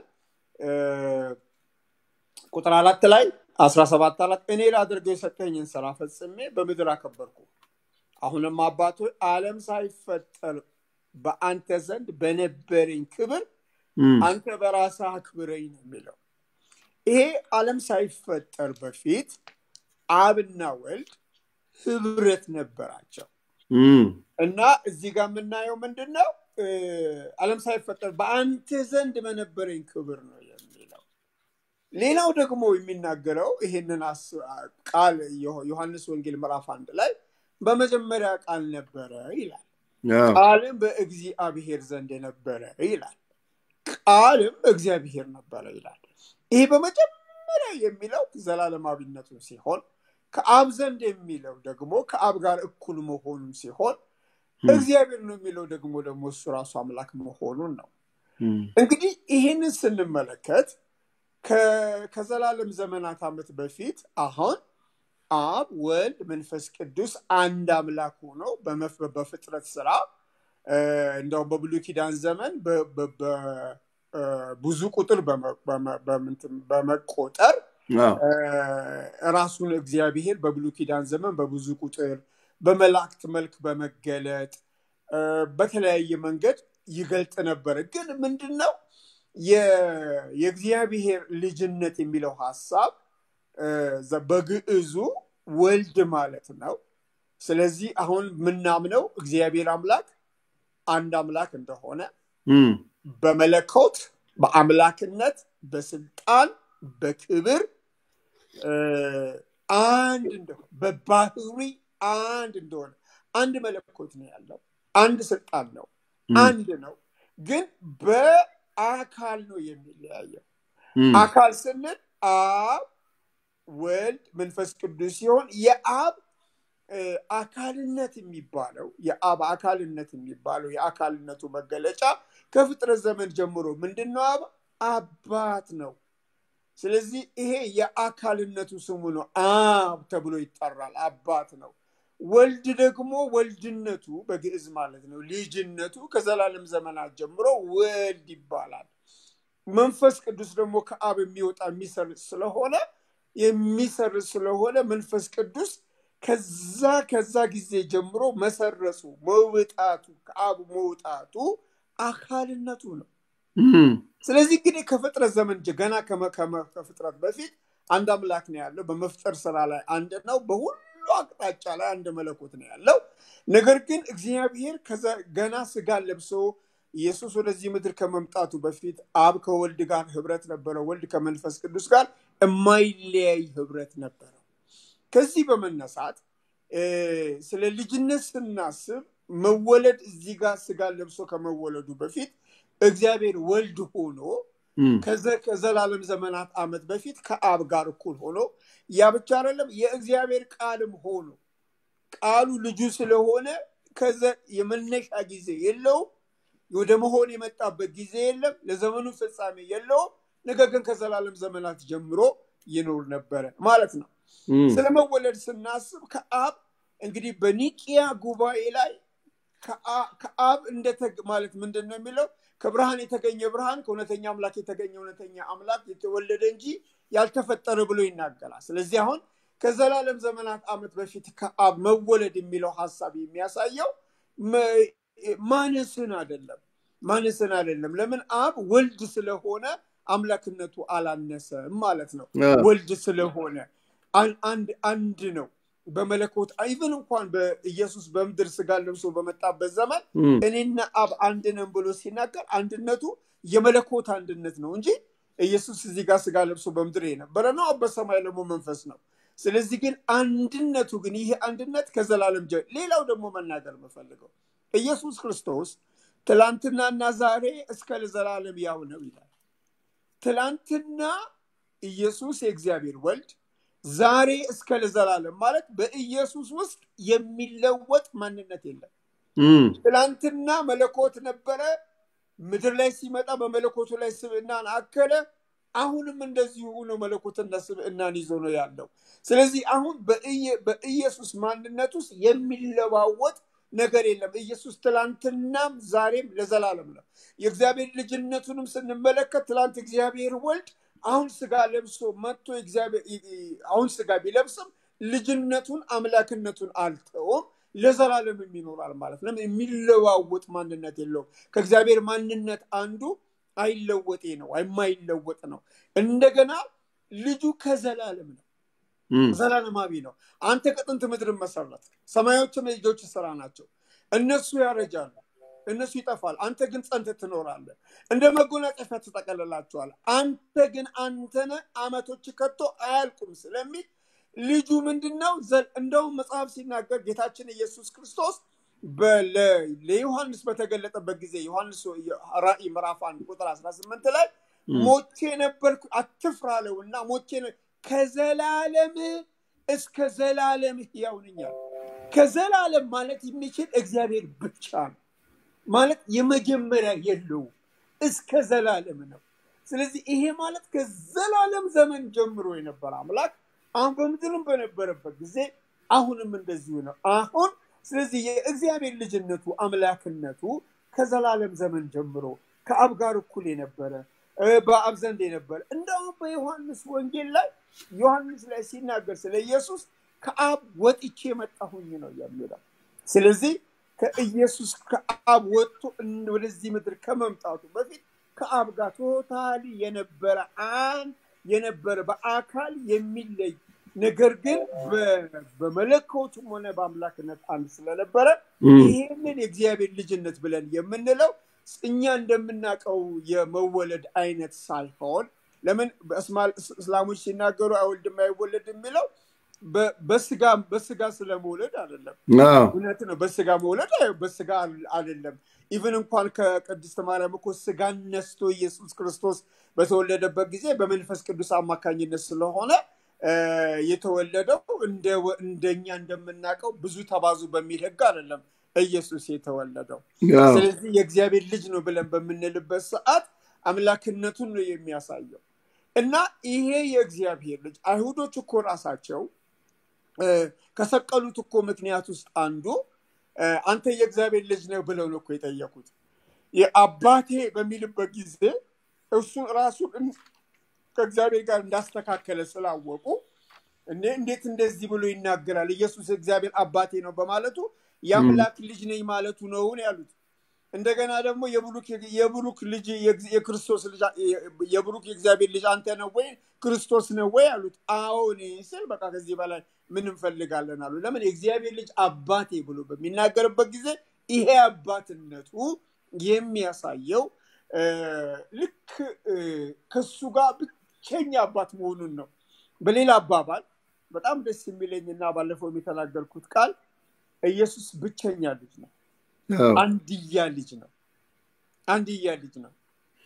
ቁጥር አራት ላይ አስራ ሰባት አራት እኔ ላደርገው የሰጠኝን ስራ ፈጽሜ በምድር አከበርኩ። አሁንም አባቶ ዓለም ሳይፈጠር በአንተ ዘንድ በነበረኝ ክብር አንተ በራስህ አክብረኝ ነው የሚለው። ይሄ ዓለም ሳይፈጠር በፊት አብና ወልድ ህብረት ነበራቸው እና እዚህ ጋር የምናየው ምንድን ነው? ዓለም ሳይፈጠር በአንተ ዘንድ በነበረኝ ክብር ነው የሚለው። ሌላው ደግሞ የሚናገረው ይሄንን ቃል ዮሐንስ ወንጌል ምዕራፍ አንድ ላይ በመጀመሪያ ቃል ነበረ ይላል። ቃልም በእግዚአብሔር ዘንድ የነበረ ይላል። ቃልም እግዚአብሔር ነበረ ይላል። ይሄ በመጀመሪያ የሚለው ዘላለማዊነቱን ሲሆን ከአብ ዘንድ የሚለው ደግሞ ከአብ ጋር እኩል መሆኑን ሲሆን እግዚአብሔር ነው የሚለው ደግሞ ደግሞ እሱ ራሱ አምላክ መሆኑን ነው። እንግዲህ ይህንን ስንመለከት ከዘላለም ዘመናት ዓመት በፊት አሁን አብ፣ ወልድ፣ መንፈስ ቅዱስ አንድ አምላክ ሆነው በፍጥረት ስራ እንደውም በብሉይ ኪዳን ዘመን ብዙ ቁጥር በመቆጠር ራሱን እግዚአብሔር በብሉይ ኪዳን ዘመን በብዙ ቁጥር በመላእክት መልክ በመገለጥ በተለያየ መንገድ ይገልጥ ነበረ። ግን ምንድን ነው የእግዚአብሔር ልጅነት የሚለው ሀሳብ በግዕዙ ወልድ ማለት ነው። ስለዚህ አሁን የምናምነው እግዚአብሔር አምላክ አንድ አምላክ እንደሆነ በመለኮት በአምላክነት በስልጣን በክብር አንድ እንደሆነ በባህሪ አንድ እንደሆነ አንድ መለኮት ነው ያለው አንድ ስልጣን ነው አንድ ነው ግን በአካል ነው የሚለያየው አካል ስንል አብ ወልድ መንፈስ ቅዱስ ሲሆን የአብ አካልነት የሚባለው የአብ አካልነት የሚባለው የአካልነቱ መገለጫ ከፍጥረት ዘመን ጀምሮ ምንድን ነው አብ አባት ነው ስለዚህ ይሄ የአካልነቱ ስሙ ነው አብ ተብሎ ይጠራል አባት ነው ወልድ ደግሞ ወልድነቱ በግዕዝ ማለት ነው ልጅነቱ ከዘላለም ዘመናት ጀምሮ ወልድ ይባላል መንፈስ ቅዱስ ደግሞ ከአብ የሚወጣ የሚሰርጽ ስለሆነ የሚሰርጽ ስለሆነ መንፈስ ቅዱስ ከዛ ከዛ ጊዜ ጀምሮ መሰረጹ መውጣቱ ከአብ መውጣቱ አካልነቱ ነው ስለዚህ እንግዲህ ከፍጥረት ዘመን ገና ከፍጥረት በፊት አንድ አምላክ ነው ያለው በመፍጠር ስራ ላይ አንድ ነው በሁሉ አቅጣጫ ላይ አንድ መለኮት ነው ያለው ነገር ግን እግዚአብሔር ገና ስጋ ለብሶ ኢየሱስ ወደዚህ ምድር ከመምጣቱ በፊት አብ ከወልድ ጋር ህብረት ነበረ ወልድ ከመንፈስ ቅዱስ ጋር የማይለያይ ህብረት ነበረው። ከዚህ በመነሳት ስለ ልጅነት ስናስብ መወለድ እዚህ ጋር ስጋ ለብሶ ከመወለዱ በፊት እግዚአብሔር ወልድ ሆኖ ከዘላለም ዘመናት ዓመት በፊት ከአብ ጋር እኩል ሆኖ ያ ብቻ አይደለም፣ የእግዚአብሔር ቃልም ሆኖ ቃሉ ልጁ ስለሆነ የመነሻ ጊዜ የለውም። ወደ መሆን የመጣበት ጊዜ የለም። ለዘመኑ ፍጻሜ የለውም። ነገር ግን ከዘላለም ዘመናት ጀምሮ ይኖር ነበረ ማለት ነው። ስለመወለድ ስናስብ ከአብ እንግዲህ በኒቂያ ጉባኤ ላይ ከአብ ማለት ምንድን ነው የሚለው ከብርሃን የተገኘ ብርሃን ከእውነተኛ አምላክ የተገኘ እውነተኛ አምላክ የተወለደ እንጂ ያልተፈጠረ ብሎ ይናገራል። ስለዚህ አሁን ከዘላለም ዘመናት ዓመት በፊት ከአብ መወለድ የሚለው ሀሳብ የሚያሳየው ማነስን አይደለም፣ ማነስን አይደለም። ለምን አብ ወልድ ስለሆነ አምላክነቱ አላነሰም ማለት ነው። ወልድ ስለሆነ አንድ አንድ ነው በመለኮት ኢቨን እንኳን በኢየሱስ በምድር ስጋ ለብሶ በመጣበት ዘመን እኔና አብ አንድ ነን ብሎ ሲናገር አንድነቱ የመለኮት አንድነት ነው እንጂ ኢየሱስ እዚህ ጋር ስጋ ለብሶ በምድር የነበረ ነው። አብ በሰማይ ደግሞ መንፈስ ነው። ስለዚህ ግን አንድነቱ ግን ይሄ አንድነት ከዘላለም ጀ ሌላው ደግሞ መናገር የምፈልገው ኢየሱስ ክርስቶስ ትላንትናና ዛሬ እስከ ለዘላለም ያው ነው ይላል። ትላንትና ኢየሱስ የእግዚአብሔር ወልድ ዛሬ እስከ ለዘላለም ማለት በኢየሱስ ውስጥ የሚለወጥ ማንነት የለም። ትላንትና መለኮት ነበረ፣ ምድር ላይ ሲመጣ በመለኮቱ ላይ ስብዕናን አከለ። አሁንም እንደዚሁ ነው መለኮትና ስብዕናን ይዞ ነው ያለው። ስለዚህ አሁን በኢየሱስ ማንነት ውስጥ የሚለዋወጥ ነገር የለም። ኢየሱስ ትላንትናም ዛሬም ለዘላለም ነው። የእግዚአብሔር ልጅነቱንም ስንመለከት ትላንት እግዚአብሔር ወልድ አሁን ስጋ ለብሶ መጥቶ አሁን ስጋ ቢለብስም ልጅነቱን አምላክነቱን አልተውም፣ ለዘላለምም ይኖራል ማለት ነው። የሚለዋወጥ ማንነት የለውም። ከእግዚአብሔር ማንነት አንዱ አይለወጤ ነው፣ የማይለወጥ ነው። እንደገና ልጁ ከዘላለም ነው፣ ዘላለማዊ ነው። አንተ ከጥንት ምድርን መሰረት፣ ሰማዮችም የልጆች ስራ ናቸው። እነሱ ያረጃሉ እነሱ ይጠፋል፣ አንተ ግን ጸንተህ ትኖራለህ። እንደ መጎናጸፊያ ትጠቀልላቸዋል። አንተ ግን አንተነ አመቶች ከቶ አያልቁም ስለሚል ልጁ ምንድን ነው? እንደውም መጽሐፍ ሲናገር ጌታችን ኢየሱስ ክርስቶስ ለዮሐንስ በተገለጠበት ጊዜ ዮሐንስ ራእይ ምዕራፍ አንድ ቁጥር 18 ላይ ሞቼ ነበርኩ አትፍራ አለው እና ሞቼ ከዘላለም እስከ ዘላለም ሕያው ነኝ አለ። ከዘላለም ማለት የሚችል እግዚአብሔር ብቻ ነው። ማለት የመጀመሪያ የለውም እስከ ዘላለም ነው። ስለዚህ ይሄ ማለት ከዘላለም ዘመን ጀምሮ የነበረ አምላክ አሁን በምድርም በነበረበት ጊዜ አሁንም እንደዚሁ ነው። አሁን ስለዚህ የእግዚአብሔር ልጅነቱ አምላክነቱ ከዘላለም ዘመን ጀምሮ ከአብ ጋር እኩል የነበረ በአብ ዘንድ የነበረ እንደውም በዮሐንስ ወንጌል ላይ ዮሐንስ ላይ ሲናገር ስለ ኢየሱስ ከአብ ወጥቼ መጣሁኝ ነው የሚለው። ስለዚህ ከኢየሱስ ከአብ ወጥቶ ወደዚህ ምድር ከመምጣቱ በፊት ከአብ ጋር ቶታሊ የነበረ አንድ የነበረ በአካል የሚለይ ነገር ግን በመለኮቱም ሆነ በአምላክነት አንድ ስለነበረ ይህንን የእግዚአብሔር ልጅነት ብለን የምንለው እኛ እንደምናውቀው የመወለድ አይነት ሳይሆን ለምን እስላሞች ሲናገሩ አይወልድም አይወለድ የሚለው በስጋ በስጋ ስለመውለድ አይደለም። እውነት ነው። በስጋ መውለድ በስጋ አይደለም። ኢቨን እንኳን ከቅድስት ማርያም እኮ ስጋን ነስቶ ኢየሱስ ክርስቶስ በተወለደበት ጊዜ በመንፈስ ቅዱስ አማካኝነት ስለሆነ የተወለደው እንደኛ እንደምናውቀው ብዙ ተባዙ በሚል ህግ አይደለም ኢየሱስ የተወለደው። ስለዚህ የእግዚአብሔር ልጅ ነው ብለን በምንልበት ሰዓት አምላክነቱን ነው የሚያሳየው እና ይሄ የእግዚአብሔር ልጅ አይሁዶች እኮ ራሳቸው ከሰቀሉት እኮ ምክንያት ውስጥ አንዱ አንተ የእግዚአብሔር ልጅ ነው ብለው ነው እኮ የጠየቁት። አባቴ በሚልበት ጊዜ እሱን ራሱን ከእግዚአብሔር ጋር እንዳስተካከለ ስላወቁ እንዴት እንደዚህ ብሎ ይናገራል? ኢየሱስ እግዚአብሔር አባቴ ነው በማለቱ የአምላክ ልጅ ነኝ ማለቱ ነውን ያሉት። እንደገና ደግሞ የብሩክ ልጅ የክርስቶስ ልጅ የብሩክ የእግዚአብሔር ልጅ አንተ ነው ወይ ክርስቶስ ነው ወይ አሉት። አዎ እኔ ስል በቃ ከዚህ በላይ ምን እንፈልጋለን አሉ። ለምን የእግዚአብሔር ልጅ አባቴ ብሎ በሚናገርበት ጊዜ ይሄ አባትነቱ የሚያሳየው ልክ ከሱ ጋር ብቸኛ አባት መሆኑን ነው በሌላ አባባል በጣም ደስ የሚለኝና ባለፈው የተናገርኩት ቃል ኢየሱስ ብቸኛ ልጅ ነው። አዎ፣ አንድያ ልጅ ነው። አንድያ ልጅ ነው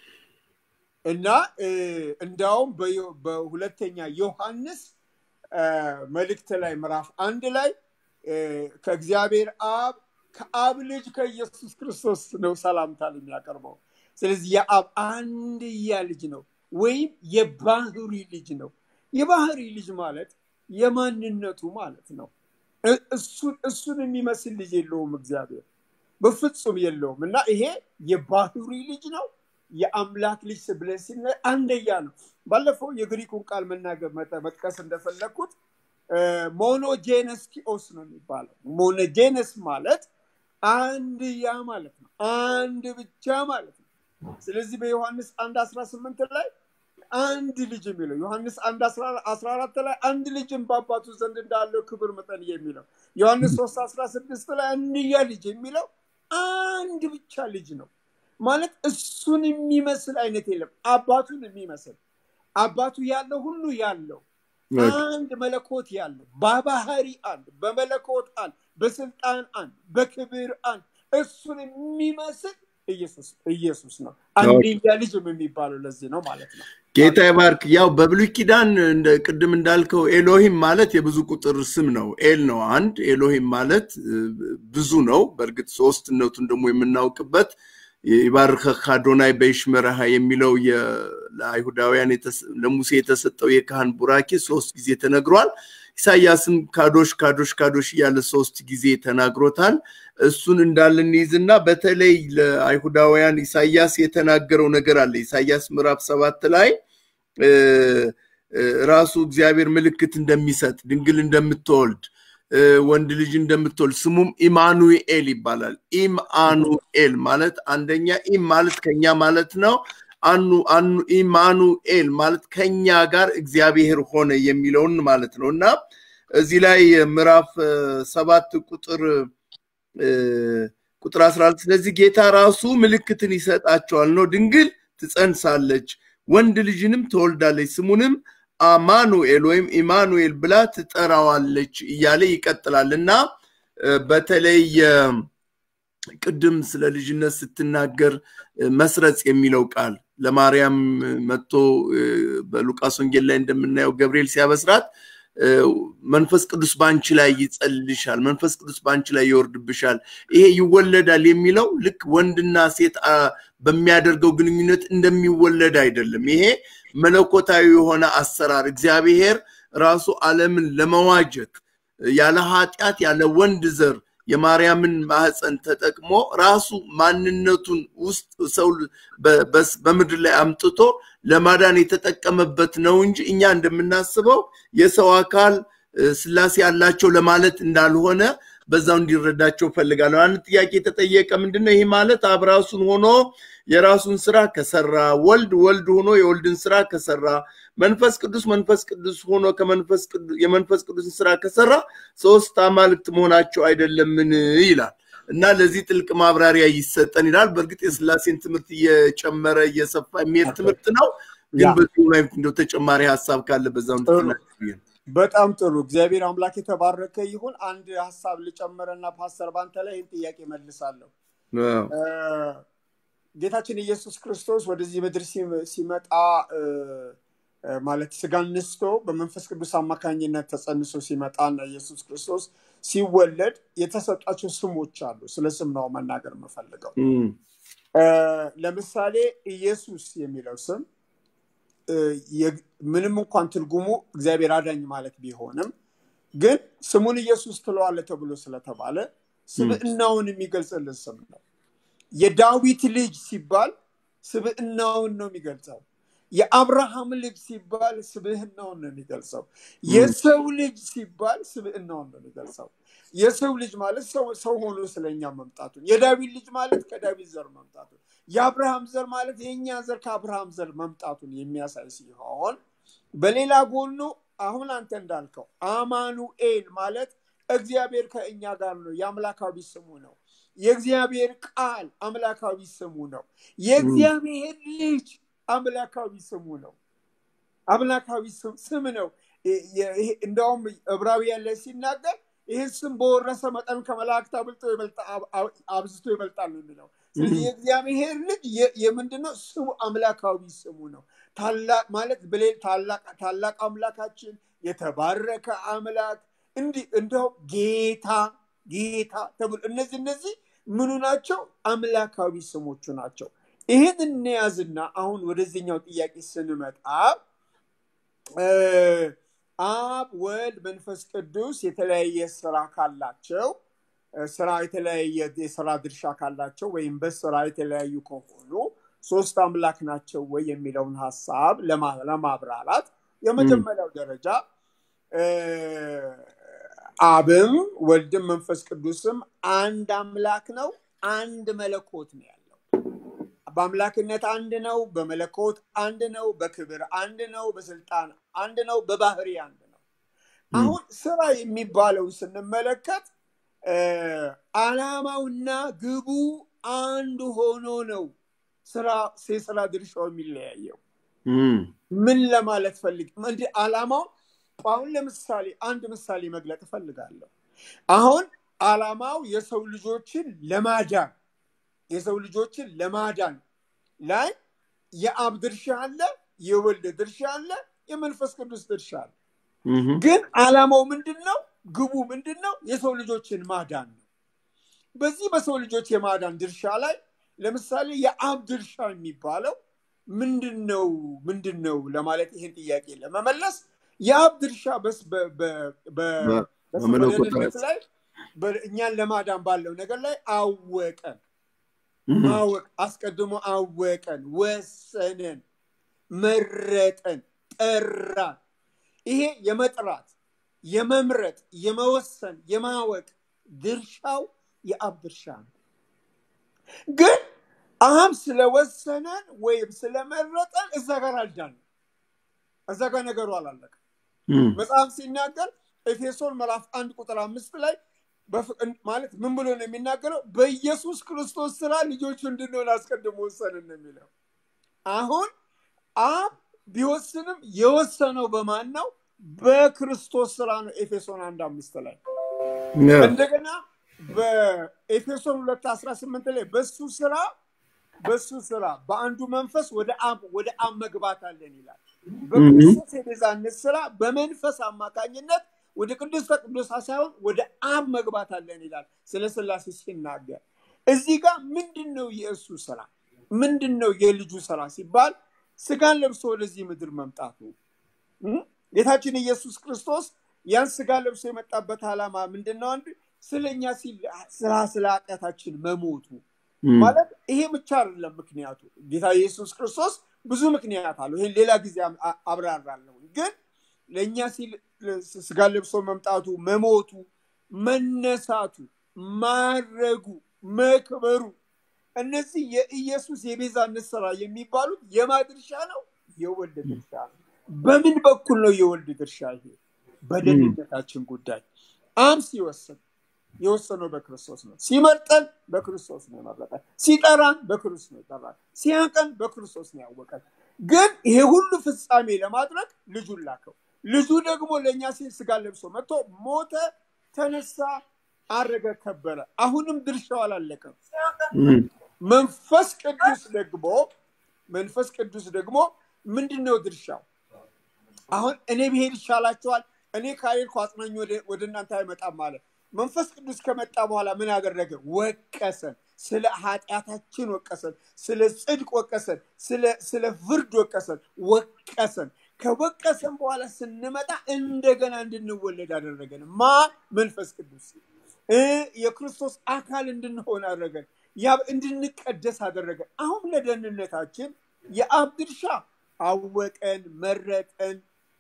እና እ፣ እንዳውም በዮ- በሁለተኛ ዮሐንስ እ፣ መልእክት ላይ ምዕራፍ አንድ ላይ እ፣ ከእግዚአብሔር አብ ከአብ ልጅ ከኢየሱስ ክርስቶስ ነው ሰላምታን የሚያቀርበው። ስለዚህ የአብ አንድያ ልጅ ነው ወይም የባህሪ ልጅ ነው። የባህሪ ልጅ ማለት የማንነቱ ማለት ነው። እ- እሱን እሱን የሚመስል ልጅ የለውም እግዚአብሔር በፍጹም የለውም እና ይሄ የባህሪ ልጅ ነው የአምላክ ልጅ ብለን ሲነ አንደያ ነው ባለፈው የግሪኩን ቃል መናገር መጠ- መጥቀስ እንደፈለግኩት ሞኖጄነስ ቲኦስ ነው የሚባለው ሞኖጄነስ ማለት አንድያ ማለት ነው አንድ ብቻ ማለት ነው ስለዚህ በዮሐንስ አንድ አስራ ስምንት ላይ አንድ ልጅ የሚለው ዮሐንስ አንድ አስራ አራት ላይ አንድ ልጅም በአባቱ ዘንድ እንዳለው ክብር መጠን የሚለው ዮሐንስ ሶስት አስራ ስድስት ላይ አንድያ ልጅ የሚለው አንድ ብቻ ልጅ ነው ማለት እሱን የሚመስል አይነት የለም አባቱን የሚመስል አባቱ ያለው ሁሉ ያለው አንድ መለኮት ያለው በባህሪ አንድ በመለኮት አንድ በስልጣን አንድ በክብር አንድ እሱን የሚመስል ኢየሱስ ኢየሱስ ነው አንድያ ልጅም የሚባለው ለዚህ ነው ማለት ነው ጌታ ይባርክ። ያው በብሉይ ኪዳን እንደ ቅድም እንዳልከው ኤሎሂም ማለት የብዙ ቁጥር ስም ነው። ኤል ነው አንድ፣ ኤሎሂም ማለት እ, ብዙ ነው። በእርግጥ ሶስትነቱን ደግሞ የምናውቅበት ይባርከህ አዶናይ በይሽመረሃ የሚለው የ- ለአይሁዳውያን የተሰ- ለሙሴ የተሰጠው የካህን ቡራኬ ሶስት ጊዜ ተነግሯል። ኢሳያስም ካዶሽ ካዶሽ ካዶሽ እያለ ሶስት ጊዜ ተናግሮታል። እሱን እንዳለ እንይዝና በተለይ ለአይሁዳውያን ኢሳያስ የተናገረው ነገር አለ። ኢሳያስ ምዕራፍ ሰባት ላይ እ፣ እ፣ ራሱ እግዚአብሔር ምልክት እንደሚሰጥ ድንግል እንደምትወልድ እ፣ ወንድ ልጅ እንደምትወልድ ስሙም ኢማኑኤል ይባላል። ኢምአኑኤል ማለት አንደኛ ኢም ማለት ከኛ ማለት ነው። አኑ አኑ ኢማኑኤል ማለት ከኛ ጋር እግዚአብሔር ሆነ የሚለውን ማለት ነው እና እዚህ ላይ ምዕራፍ እ፣ ሰባት ቁጥር እ፣ ቁጥር 14 ስለዚህ ጌታ ራሱ ምልክትን ይሰጣቸዋል ነው ድንግል ትጸንሳለች ወንድ ልጅንም ትወልዳለች ስሙንም አማኑኤል ወይም ኢማኑኤል ብላ ትጠራዋለች እያለ ይቀጥላል እና እ፣ በተለይ እ፣ ቅድም ስለ ልጅነት ስትናገር እ፣ መስረጽ የሚለው ቃል ለማርያም እ፣ መጥቶ እ፣ በሉቃስ ወንጌል ላይ እንደምናየው ገብርኤል ሲያበስራት እ፣ መንፈስ ቅዱስ በአንቺ ላይ ይጸልልሻል፣ መንፈስ ቅዱስ በአንቺ ላይ ይወርድብሻል፣ ይሄ ይወለዳል የሚለው ልክ ወንድና ሴት አ፣ በሚያደርገው ግንኙነት እንደሚወለድ አይደለም። ይሄ መለኮታዊ የሆነ አሰራር እግዚአብሔር ራሱ ዓለምን ለመዋጀት ያለ ኃጢአት ያለ ወንድ ዘር የማርያምን ማህፀን ተጠቅሞ ራሱ ማንነቱን ውስጥ ሰው በ- በስ- በምድር ላይ አምጥቶ ለማዳን የተጠቀመበት ነው እንጂ እኛ እንደምናስበው የሰው አካል እ፣ ስላሴ ያላቸው ለማለት እንዳልሆነ በዛው እንዲረዳቸው ፈልጋለሁ። አንድ ጥያቄ የተጠየቀ ምንድነው? ይህ ማለት አብ ራሱን ሆኖ የራሱን ስራ ከሰራ፣ ወልድ ወልድ ሆኖ የወልድን ስራ ከሰራ፣ መንፈስ ቅዱስ መንፈስ ቅዱስ ሆኖ ከመንፈስ ቅዱስ የመንፈስ ቅዱስን ስራ ከሰራ ሶስት አማልክት መሆናቸው አይደለምን ይላል እና ለዚህ ጥልቅ ማብራሪያ ይሰጠን ይላል። በእርግጥ የስላሴን ትምህርት እየጨመረ እየሰፋ የሚሄድ ትምህርት ነው። ግን ያ በዚሁ ላይ እንደው ተጨማሪ ሀሳብ ካለ በዛው እንድትናገር ብዬ ነው። በጣም ጥሩ እግዚአብሔር አምላክ የተባረከ ይሁን አንድ ሀሳብ ልጨምረና ፓስተር ባንተ ላይ ይህን ጥያቄ መልሳለሁ አዎ። እ፣ ጌታችን ኢየሱስ ክርስቶስ ወደዚህ ምድር ሲም- ሲመጣ እ፣ እ፣ ማለት ስጋን ነስቶ በመንፈስ ቅዱስ አማካኝነት ተጸንሶ ሲመጣና ኢየሱስ ክርስቶስ ሲወለድ የተሰጣቸው ስሞች አሉ ስለ ስም ነው መናገር የምፈልገው እም፣ እ፣ ለምሳሌ ኢየሱስ የሚለው ስም እ፣ የ- ምንም እንኳን ትርጉሙ እግዚአብሔር አዳኝ ማለት ቢሆንም ግን ስሙን ኢየሱስ ትለዋለ ተብሎ ስለተባለ ስብዕናውን የሚገልጽልን ስም ነው። የዳዊት ልጅ ሲባል ስብዕናውን ነው የሚገልጸው። የአብርሃም ልጅ ሲባል ስብዕናውን ነው የሚገልጸው። የሰው ልጅ ሲባል ስብዕናውን ነው የሚገልጸው። የሰው ልጅ ማለት ሰው ሰው ሆኖ ስለኛ መምጣቱን፣ የዳዊት ልጅ ማለት ከዳዊት ዘር መምጣቱን፣ የአብርሃም ዘር ማለት የእኛ ዘር ከአብርሃም ዘር መምጣቱን የሚያሳይ ሲሆን በሌላ ጎኑ አሁን አንተ እንዳልከው አማኑኤል ማለት እግዚአብሔር ከእኛ ጋር ነው። የአምላካዊ ስሙ ነው። የእግዚአብሔር ቃል አምላካዊ ስሙ ነው። የእግዚአብሔር ልጅ አምላካዊ ስሙ ነው። አምላካዊ ስም ስም ነው። እንደውም ዕብራውያን ላይ ሲናገር ይህን ስም በወረሰ መጠን ከመላእክት አብልጦ አብዝቶ ይበልጣል ነው የሚለው። ስለዚህ የእግዚአብሔር ልጅ የምንድነው ስሙ? አምላካዊ ስሙ ነው። ታላቅ ማለት ታላቅ አምላካችን፣ የተባረከ አምላክ እንዲህ እንደውም ጌታ ጌታ ተብሎ እነዚህ እነዚህ ምኑ ናቸው? አምላካዊ ስሞቹ ናቸው። ይህን እንያዝና አሁን ወደዚህኛው ጥያቄ ስንመጣ አብ ወልድ መንፈስ ቅዱስ የተለያየ ስራ ካላቸው ስራ የተለያየ የስራ ድርሻ ካላቸው ወይም በስራ የተለያዩ ከሆኑ ሶስት አምላክ ናቸው ወይ የሚለውን ሀሳብ ለማብራራት የመጀመሪያው ደረጃ አብም ወልድም መንፈስ ቅዱስም አንድ አምላክ ነው፣ አንድ መለኮት ነው ያለው። በአምላክነት አንድ ነው፣ በመለኮት አንድ ነው፣ በክብር አንድ ነው፣ በስልጣን አንድ ነው፣ በባህሪ አንድ ነው። አሁን ስራ የሚባለውን ስንመለከት አላማውና ግቡ አንድ ሆኖ ነው ስራ የስራ ድርሻው የሚለያየው። ምን ለማለት ፈልግ እንዲህ አላማው አሁን ለምሳሌ አንድ ምሳሌ መግለጥ እፈልጋለሁ። አሁን አላማው የሰው ልጆችን ለማዳን የሰው ልጆችን ለማዳን ላይ የአብ ድርሻ አለ፣ የወልድ ድርሻ አለ፣ የመንፈስ ቅዱስ ድርሻ አለ። ግን አላማው ምንድን ነው? ግቡ ምንድን ነው? የሰው ልጆችን ማዳን ነው። በዚህ በሰው ልጆች የማዳን ድርሻ ላይ ለምሳሌ የአብ ድርሻ የሚባለው ምንድን ነው ምንድን ነው ለማለት ይህን ጥያቄ ለመመለስ የአብ ድርሻ በደህንነት ላይ እኛን ለማዳን ባለው ነገር ላይ አወቀን። ማወቅ አስቀድሞ አወቀን፣ ወሰነን፣ መረጠን፣ ጠራን። ይሄ የመጥራት የመምረጥ የመወሰን የማወቅ ድርሻው የአብ ድርሻ ነው። ግን አብ ስለወሰነን ወይም ስለመረጠን እዛ ጋር አልዳንም። እዛ ጋር ነገሩ አላለቀም። መጽሐፍ ሲናገር ኤፌሶን ምዕራፍ አንድ ቁጥር አምስት ላይ ማለት ምን ብሎ ነው የሚናገረው? በኢየሱስ ክርስቶስ ስራ ልጆቹ እንድንሆን አስቀድሞ ወሰንን ነው የሚለው። አሁን አብ ቢወስንም የወሰነው በማን ነው? በክርስቶስ ስራ ነው። ኤፌሶን አንድ አምስት ላይ እንደገና በኤፌሶን ሁለት አስራ ስምንት ላይ በሱ ስራ በሱ ስራ በአንዱ መንፈስ ወደ አብ ወደ አብ መግባት አለን ይላል። በክርስቶስ የቤዛነት ስራ በመንፈስ አማካኝነት ወደ ቅዱስ ቅዱሳ ሳይሆን ወደ አብ መግባት አለን ይላል። ስለ ስላሴ ሲናገር እዚህ ጋር ምንድን ነው የእሱ ስራ? ምንድን ነው የልጁ ስራ ሲባል ስጋን ለብሶ ወደዚህ ምድር መምጣቱ ጌታችን ኢየሱስ ክርስቶስ ያን ስጋ ለብሶ የመጣበት ዓላማ ምንድን ነው? አንድ ስለኛ ስራ ስለ ኃጢአታችን መሞቱ ማለት ይሄ ብቻ አይደለም። ምክንያቱ ጌታ ኢየሱስ ክርስቶስ ብዙ ምክንያት አለው። ይሄን ሌላ ጊዜ አብራራለሁ። ግን ለእኛ ሲል ስጋ ለብሶ መምጣቱ፣ መሞቱ፣ መነሳቱ፣ ማረጉ፣ መክበሩ እነዚህ የኢየሱስ የቤዛነት ስራ የሚባሉት የማ ድርሻ ነው? የወልድ ድርሻ ነው። በምን በኩል ነው የወልድ ድርሻ? ይሄ በደህንነታችን ጉዳይ አብ ሲወስን የወሰነው በክርስቶስ ነው። ሲመርጠን በክርስቶስ ነው የመረጠን። ሲጠራን በክርስቶስ ነው የጠራን። ሲያቀን በክርስቶስ ነው ያወቀን። ግን ይሄ ሁሉ ፍጻሜ ለማድረግ ልጁን ላከው። ልጁ ደግሞ ለእኛ ሲል ስጋ ለብሶ መጥቶ ሞተ፣ ተነሳ፣ አረገ፣ ከበረ። አሁንም ድርሻው አላለቀም። መንፈስ ቅዱስ ደግሞ መንፈስ ቅዱስ ደግሞ ምንድን ነው ድርሻው? አሁን እኔ ብሄድ ይሻላችኋል፣ እኔ ካልሄድኩ አጽናኝ ወደ እናንተ አይመጣም ማለት መንፈስ ቅዱስ ከመጣ በኋላ ምን አደረገ? ወቀሰን። ስለ ኃጢአታችን ወቀሰን፣ ስለ ጽድቅ ወቀሰን፣ ስለ ፍርድ ወቀሰን፣ ወቀሰን። ከወቀሰን በኋላ ስንመጣ እንደገና እንድንወለድ አደረገን። ማ መንፈስ ቅዱስ የክርስቶስ አካል እንድንሆን አደረገን። ያ እንድንቀደስ አደረገን። አሁን ለደህንነታችን የአብ ድርሻ አወቀን፣ መረጠን።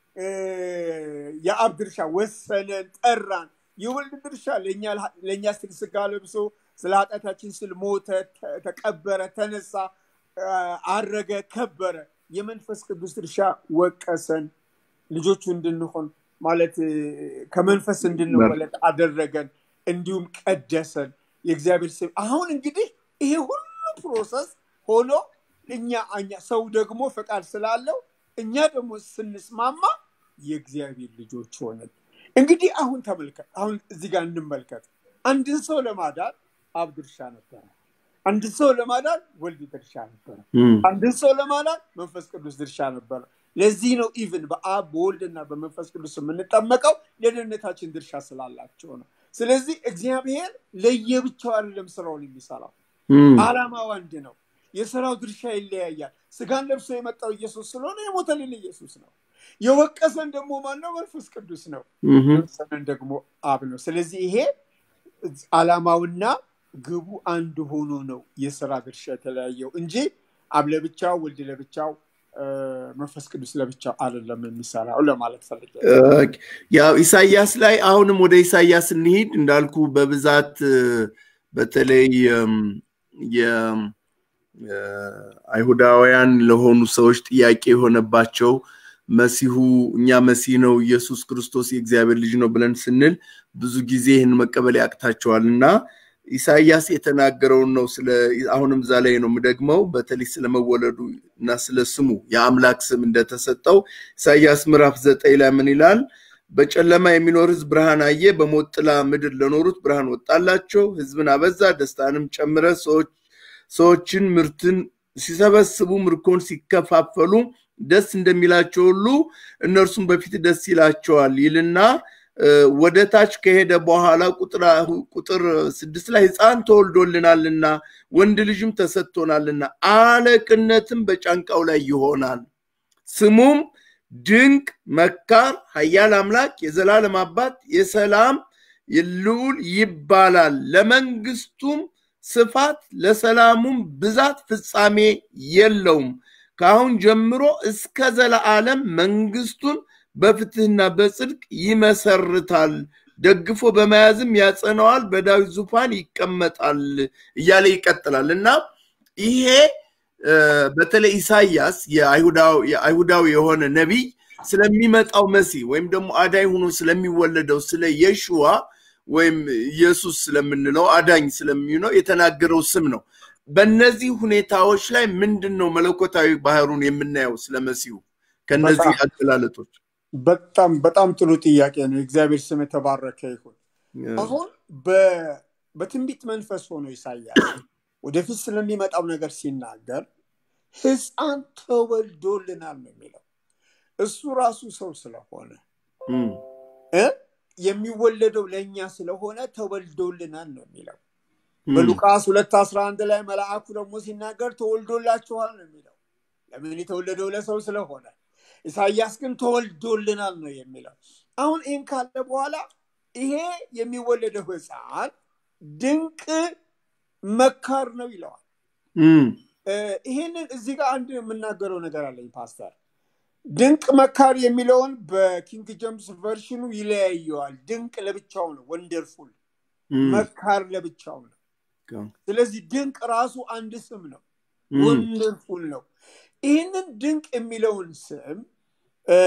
የአብ ድርሻ ወሰነን፣ ጠራን። የወልድ ድርሻ ለእኛ ስል ስጋ ለብሶ ስለ ኃጢአታችን ስል ሞተ፣ ተቀበረ፣ ተነሳ፣ አረገ፣ ከበረ። የመንፈስ ቅዱስ ድርሻ ወቀሰን፣ ልጆቹ እንድንሆን ማለት ከመንፈስ እንድንወለድ አደረገን፣ እንዲሁም ቀደሰን። የእግዚአብሔር ስም አሁን እንግዲህ ይሄ ሁሉ ፕሮሰስ ሆኖ እኛ ሰው ደግሞ ፈቃድ ስላለው እኛ ደግሞ ስንስማማ የእግዚአብሔር ልጆች ሆንን። እንግዲህ አሁን ተመልከት፣ አሁን እዚህ ጋር እንመልከት። አንድን ሰው ለማዳን አብ ድርሻ ነበረ። አንድን ሰው ለማዳን ወልድ ድርሻ ነበረ። እም፣ አንድን ሰው ለማዳን መንፈስ ቅዱስ ድርሻ ነበረ። ለዚህ ነው ኢቭን በአብ በወልድና በመንፈስ ቅዱስ የምንጠመቀው ለደህንነታችን ድርሻ ስላላቸው ነው። ስለዚህ እግዚአብሔር ለየብቻው አይደለም ስራውን የሚሰራው፣ እም፣ አላማው አንድ ነው። የስራው ድርሻ ይለያያል። ስጋን ለብሶ የመጣው ኢየሱስ ስለሆነ የሞተልን ኢየሱስ ነው። የወቀሰን ደግሞ ማነው? መንፈስ ቅዱስ ነው። እም፣ የወሰነን ደግሞ አብ ነው። ስለዚህ ይሄ አላማውና ግቡ አንድ ሆኖ ነው የስራ ድርሻ የተለያየው እንጂ አብ ለብቻው ወልድ ለብቻው እ፣ መንፈስ ቅዱስ ለብቻው አይደለም የሚሰራው ለማለት ፈልጌ ነው። ኦኬ። ያው ኢሳያስ ላይ አሁንም ወደ ኢሳያስ እንሂድ እንዳልኩ በብዛት እ፣ በተለይ እም፣ የ- እ፣ አይሁዳውያን ለሆኑ ሰዎች ጥያቄ የሆነባቸው መሲሁ እኛ መሲህ ነው ኢየሱስ ክርስቶስ የእግዚአብሔር ልጅ ነው ብለን ስንል ብዙ ጊዜ ይህን መቀበል ያቅታቸዋል እና ኢሳያስ የተናገረውን ነው ስለ አሁንም እዛ ላይ ነው የምደግመው በተለይ ስለመወለዱ እና ስለ ስሙ የአምላክ ስም እንደተሰጠው ኢሳያስ ምዕራፍ ዘጠኝ ላይ ምን ይላል? በጨለማ የሚኖር ሕዝብ ብርሃን አየ፣ በሞት ጥላ ምድር ለኖሩት ብርሃን ወጣላቸው። ሕዝብን አበዛ፣ ደስታንም ጨምረ፣ ሰዎች ሰዎችን ምርትን ሲሰበስቡ ምርኮን ሲከፋፈሉ ደስ እንደሚላቸው ሁሉ እነርሱም በፊት ደስ ይላቸዋል ይልና እ፣ ወደ ታች ከሄደ በኋላ ቁጥር ቁጥር ስድስት ላይ ሕፃን ተወልዶልናልና ወንድ ልጅም ተሰጥቶናልና አለቅነትም በጫንቃው ላይ ይሆናል ስሙም ድንቅ መካር ኃያል አምላክ የዘላለም አባት የሰላም ልዑል ይባላል ለመንግስቱም ስፋት ለሰላሙም ብዛት ፍጻሜ የለውም ከአሁን ጀምሮ እስከ ዘለዓለም መንግስቱን በፍትህና በጽድቅ ይመሰርታል ደግፎ በመያዝም ያጸነዋል በዳዊት ዙፋን ይቀመጣል እያለ ይቀጥላል እና ይሄ እ፣ በተለይ ኢሳያስ የአይሁዳው- የአይሁዳዊ የሆነ ነቢይ ስለሚመጣው መሲህ ወይም ደግሞ አዳኝ ሆኖ ስለሚወለደው ስለ የሽዋ ወይም ኢየሱስ ስለምንለው አዳኝ ስለሚሆነው የተናገረው ስም ነው። በእነዚህ ሁኔታዎች ላይ ምንድን ነው መለኮታዊ ባህሩን የምናየው ስለ መሲሁ ከነዚህ በጣም አገላለጦች? በጣም በጣም ጥሩ ጥያቄ ነው። የእግዚአብሔር ስም የተባረከ ይሁን። አሁን በ- በትንቢት መንፈስ ሆኖ ኢሳያስ ወደፊት ስለሚመጣው ነገር ሲናገር ሕፃን ተወልዶልናል ነው የሚለው። እሱ ራሱ ሰው ስለሆነ እም፣ እ የሚወለደው ለእኛ ስለሆነ ተወልዶልናል ነው የሚለው። እም፣ በሉቃስ ሁለት አስራ አንድ ላይ መልአኩ ደግሞ ሲናገር ተወልዶላችኋል ነው የሚለው። ለምን የተወለደው ለሰው ስለሆነ። ኢሳያስ ግን ተወልዶልናል ነው የሚለው። አሁን ይህን ካለ በኋላ ይሄ የሚወለደው ሕፃን ድንቅ መካር ነው ይለዋል። እም፣ እ፣ ይህንን እዚህ ጋር አንድ የምናገረው ነገር አለኝ ፓስተር። ድንቅ መካር የሚለውን በኪንግ ጀምስ ቨርሽኑ ይለያየዋል። ድንቅ ለብቻው ነው፣ ወንደርፉል። እም፣ መካር ለብቻው ነው። ስለዚህ ድንቅ ራሱ አንድ ስም ነው፣ እም፣ ወንደርፉል ነው። ይህንን ድንቅ የሚለውን ስም እ፣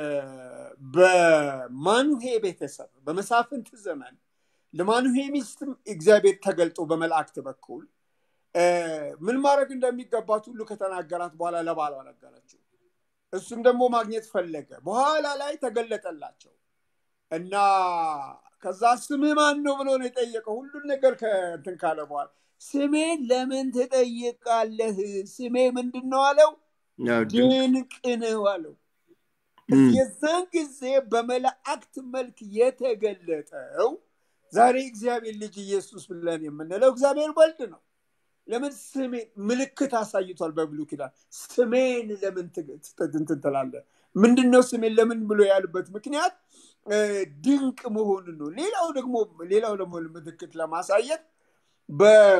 በማኑሄ ቤተሰብ በመሳፍንት ዘመን ለማኑሄ ሚስትም እግዚአብሔር ተገልጦ በመላእክት በኩል እ፣ ምን ማድረግ እንደሚገባት ሁሉ ከተናገራት በኋላ ለባሏ ነገረችው። እሱም ደግሞ ማግኘት ፈለገ። በኋላ ላይ ተገለጠላቸው እና ከዛ ስምህ ማን ነው ብሎ ነው የጠየቀው። ሁሉን ነገር ከእንትን ካለ በኋላ ስሜን ለምን ትጠይቃለህ? ስሜ ምንድን ነው አለው። ያው ድንቅ ድንቅ ነው አለው። እም፣ የዛን ጊዜ በመላእክት መልክ የተገለጠው ዛሬ እግዚአብሔር ልጅ ኢየሱስ ብለን የምንለው እግዚአብሔር ወልድ ነው። ለምን ስሜን ምልክት አሳይቷል በብሉይ ኪዳን። ስሜን ለምን ትግ- ትት- እንትን ትላለህ? ምንድን ነው ስሜን ለምን ብሎ ያሉበት ምክንያት እ፣ ድንቅ መሆኑን ነው። ሌላው ደግሞ ሌላው ደግሞ ምልክት ለማሳየት በ-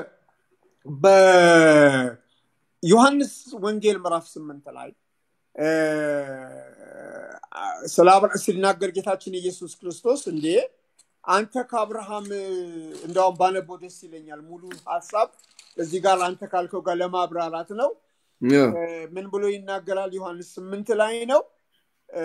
በዮሐንስ ወንጌል ምዕራፍ ስምንት ላይ እ፣ ስለ አብርሃም ሲናገር ጌታችን ኢየሱስ ክርስቶስ እንዴ አንተ ከአብርሃም እንደውም ባነበው ደስ ይለኛል። ሙሉ ሀሳብ እዚህ ጋር አንተ ካልከው ጋር ለማብራራት ነው። ያው እ፣ ምን ብሎ ይናገራል? ዮሐንስ ስምንት ላይ ነው። እ፣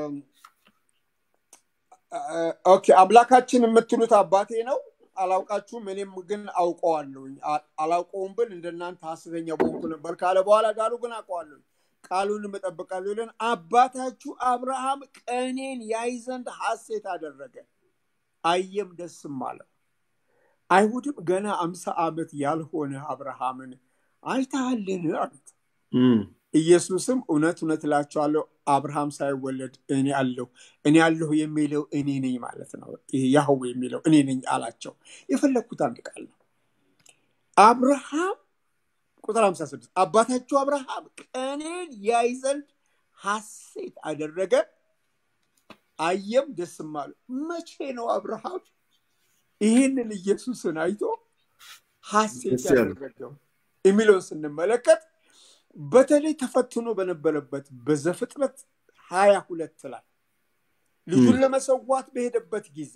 ኦኬ አምላካችን የምትሉት አባቴ ነው አላውቃችሁም፣ እኔም ግን አውቀዋለሁኝ። አ- አላውቀውም ብል እንደናንተ ሐሰተኛ በሆንኩ ነበር ካለ በኋላ ዳሩ ግን አውቀዋለሁኝ። ቃሉንም እጠብቃለሁ ይለን አባታችሁ አብርሃም ቀኔን ያይ ዘንድ ሐሴት አደረገ አየም ደስም አለው አይሁድም ገና አምሳ ዓመት ያልሆነ አብርሃምን አይተሃልን አሉት እም፣ ኢየሱስም እውነት እውነት እላቸዋለሁ አብርሃም ሳይወለድ እኔ አለሁ እኔ አለሁ የሚለው እኔ ነኝ ማለት ነው ይሄ ያህዌ የሚለው እኔ ነኝ አላቸው የፈለግኩት አንድ ቃል ነው አብርሃም ቁጥር 56 አባታችሁ አብርሃም ቀኔን ያይ ዘንድ ሐሴት አደረገ አየም ደስም አለው መቼ ነው አብርሃም ይህንን ኢየሱስን አይቶ ሐሴት ደስ ያለው? ያደረገው የሚለውን ስንመለከት በተለይ ተፈትኖ በነበረበት በዘፍጥረት ሀያ ሁለት ላይ ልጁን ም። ለመሰዋት በሄደበት ጊዜ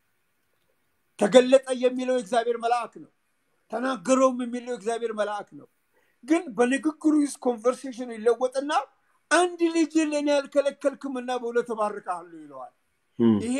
ተገለጠ የሚለው የእግዚአብሔር መልአክ ነው ተናገረውም የሚለው የእግዚአብሔር መልአክ ነው ግን በንግግሩ ውስጥ ኮንቨርሴሽኑ ይለወጥና አንድ ልጅ ለእኔ ያልከለከልክምና በሁለት እባርክሃለሁ ይለዋል እም፣ ይሄ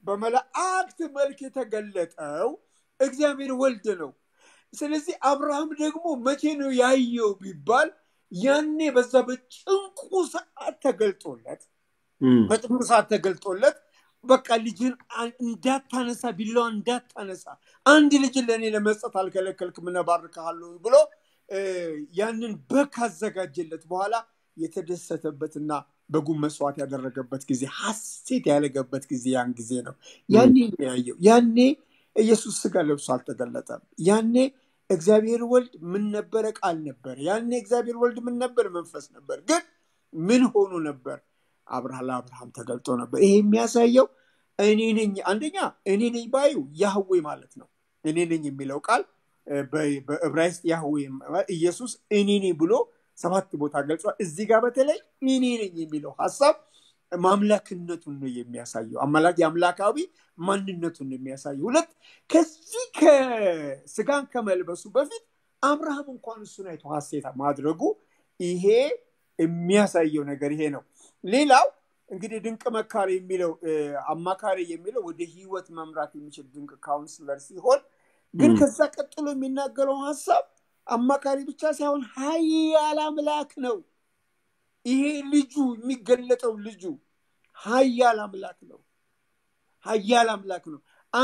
በመላእክት መልክ የተገለጠው እግዚአብሔር ወልድ ነው ስለዚህ አብርሃም ደግሞ መቼ ነው ያየው ቢባል ያኔ በዛ በጭንቁ ሰዓት ተገልጦለት እም፣ በጭንቁ ሰዓት ተገልጦለት በቃ ልጅን አ- እንዳታነሳ ቢላዋ እንዳታነሳ አንድ ልጅን ለእኔ ለመስጠት አልከለከልክም እባርክሃለሁ ብሎ እ፣ ያንን በግ ካዘጋጀለት በኋላ የተደሰተበትና በጉም መስዋዕት ያደረገበት ጊዜ ሐሴት ያለገበት ጊዜ ያን ጊዜ ነው ያኔ ነው ያየው ያኔ ኢየሱስ ስጋ ለብሶ አልተገለጠም ያኔ እግዚአብሔር ወልድ ምን ነበረ ቃል ነበር ያኔ እግዚአብሔር ወልድ ምን ነበር መንፈስ ነበር ግን ምን ሆኖ ነበር አብርሃ ለአብርሃም ተገልጦ ነበር ይሄ የሚያሳየው እኔ ነኝ አንደኛ እኔ ነኝ ባዩ ያህዌ ማለት ነው እኔ ነኝ የሚለው ቃል እ፣ በ- በዕብራይስጥ ያህዌ ማለት ኢየሱስ እኔ ነኝ ብሎ ሰባት ቦታ ገልጿል እዚህ ጋር በተለይ እኔ ነኝ የሚለው ሀሳብ ማምላክነቱን ነው የሚያሳየው አምላክ የአምላካዊ ማንነቱን ነው የሚያሳየው ሁለት ከዚህ ከስጋን ከመልበሱ በፊት አብርሃም እንኳን እሱን አይቶ ሀሴት ማድረጉ ይሄ የሚያሳየው ነገር ይሄ ነው ሌላው እንግዲህ ድንቅ መካሪ የሚለው እ፣ አማካሪ የሚለው ወደ ህይወት መምራት የሚችል ድንቅ ካውንስለር ሲሆን ግን ም። ከዛ ቀጥሎ የሚናገረው ሀሳብ አማካሪ ብቻ ሳይሆን ሀያል አምላክ ነው ይሄ ልጁ የሚገለጠው ልጁ ሀያል አምላክ ነው ሀያል አምላክ ነው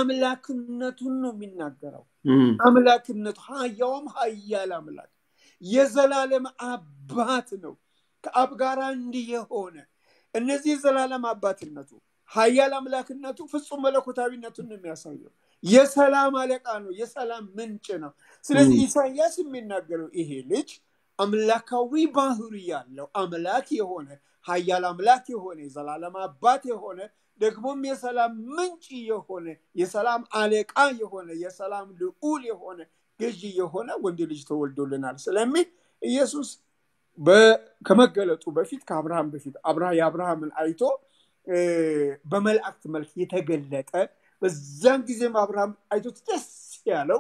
አምላክነቱን ነው የሚናገረው እም፣ አምላክነቱ ሀያውም ሀያል አምላክ የዘላለም አባት ነው ከአብ ጋር እንዲህ የሆነ እነዚህ የዘላለም አባትነቱ ሀያል አምላክነቱ ፍጹም መለኮታዊነቱን ነው የሚያሳየው የሰላም አለቃ ነው የሰላም ምንጭ ነው ስለዚህ ም። ኢሳያስ የሚናገረው ይሄ ልጅ አምላካዊ ባህሪ ያለው አምላክ የሆነ ሀያል አምላክ የሆነ የዘላለም አባት የሆነ ደግሞም የሰላም ምንጭ የሆነ የሰላም አለቃ የሆነ የሰላም ልዑል የሆነ ገዢ የሆነ ወንድ ልጅ ተወልዶልናል ስለሚል ኢየሱስ በ- ከመገለጡ በፊት ከአብርሃም በፊት አብርሃ- የአብርሃምን አይቶ እ፣ በመላእክት መልክ የተገለጠ በዛን ጊዜም አብርሃም አይቶት ደስ ያለው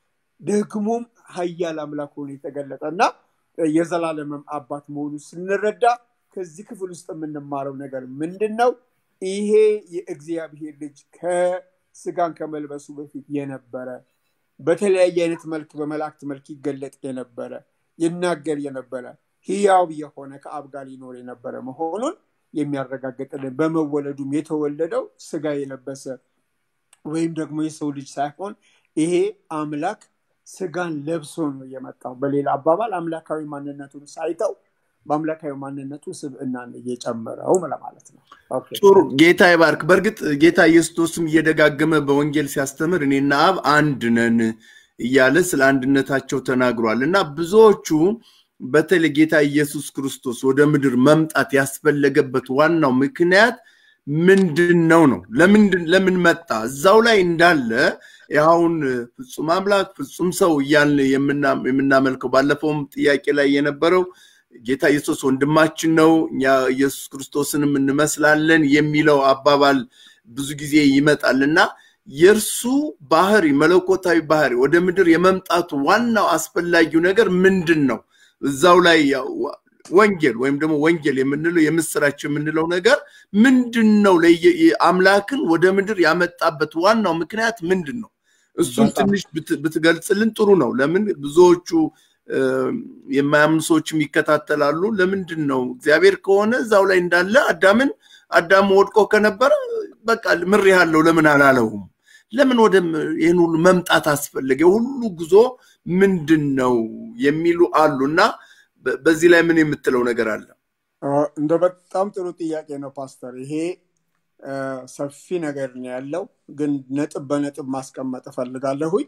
ደግሞም ሀያል አምላክ ሆኖ የተገለጠ እና የዘላለምም አባት መሆኑ ስንረዳ ከዚህ ክፍል ውስጥ የምንማረው ነገር ምንድን ነው? ይሄ የእግዚአብሔር ልጅ ከስጋን ከመልበሱ በፊት የነበረ በተለያየ አይነት መልክ በመላእክት መልክ ይገለጥ የነበረ ይናገር የነበረ ህያው የሆነ ከአብ ጋር ሊኖር የነበረ መሆኑን የሚያረጋግጥልን በመወለዱም የተወለደው ስጋ የለበሰ ወይም ደግሞ የሰው ልጅ ሳይሆን ይሄ አምላክ ስጋን ለብሶ ነው የመጣው በሌላ አባባል አምላካዊ ማንነቱን ሳይተው በአምላካዊ ማንነቱ ስብዕናን እየጨመረው ለማለት ነው ኦኬ። ጥሩ ጌታ ይባርክ። በእርግጥ ጌታ ኢየሱስም እየደጋገመ በወንጌል ሲያስተምር እኔና አብ አንድ ነን እያለ ስለ አንድነታቸው ተናግሯል እና ብዙዎቹ በተለይ ጌታ ኢየሱስ ክርስቶስ ወደ ምድር መምጣት ያስፈለገበት ዋናው ምክንያት ምንድን ነው ነው ለምንድን ለምን መጣ እዛው ላይ እንዳለ አሁን ፍጹም አምላክ ፍጹም ሰው እያልን የምና- የምናመልከው ባለፈውም ጥያቄ ላይ የነበረው ጌታ ኢየሱስ ወንድማችን ነው እኛ ኢየሱስ ክርስቶስንም እንመስላለን የሚለው አባባል ብዙ ጊዜ ይመጣል እና የእርሱ ባህሪ መለኮታዊ ባህሪ ወደ ምድር የመምጣቱ ዋናው አስፈላጊው ነገር ምንድን ነው? እዛው ላይ ያው ወንጌል ወይም ደግሞ ወንጌል የምንለው የምስራች የምንለው ነገር ምንድን ነው? ለየ- አምላክን ወደ ምድር ያመጣበት ዋናው ምክንያት ምንድን ነው? እሱን በጣም ትንሽ ብት- ብትገልጽልን ጥሩ ነው። ለምን ብዙዎቹ የማያምኑ ሰዎችም ይከታተላሉ። ለምንድን ነው እግዚአብሔር ከሆነ እዛው ላይ እንዳለ አዳምን አዳም ወድቆ ከነበረ በቃ ምር ያለው ለምን አላለውም? ለምን ወደ ይህን ሁሉ መምጣት አስፈለገ? የሁሉ ጉዞ ምንድን ነው የሚሉ አሉ እና በዚህ ላይ ምን የምትለው ነገር አለ? እንደ በጣም ጥሩ ጥያቄ ነው ፓስተር። ይሄ ሰፊ ነገር ነው ያለው፣ ግን ነጥብ በነጥብ ማስቀመጥ እፈልጋለሁኝ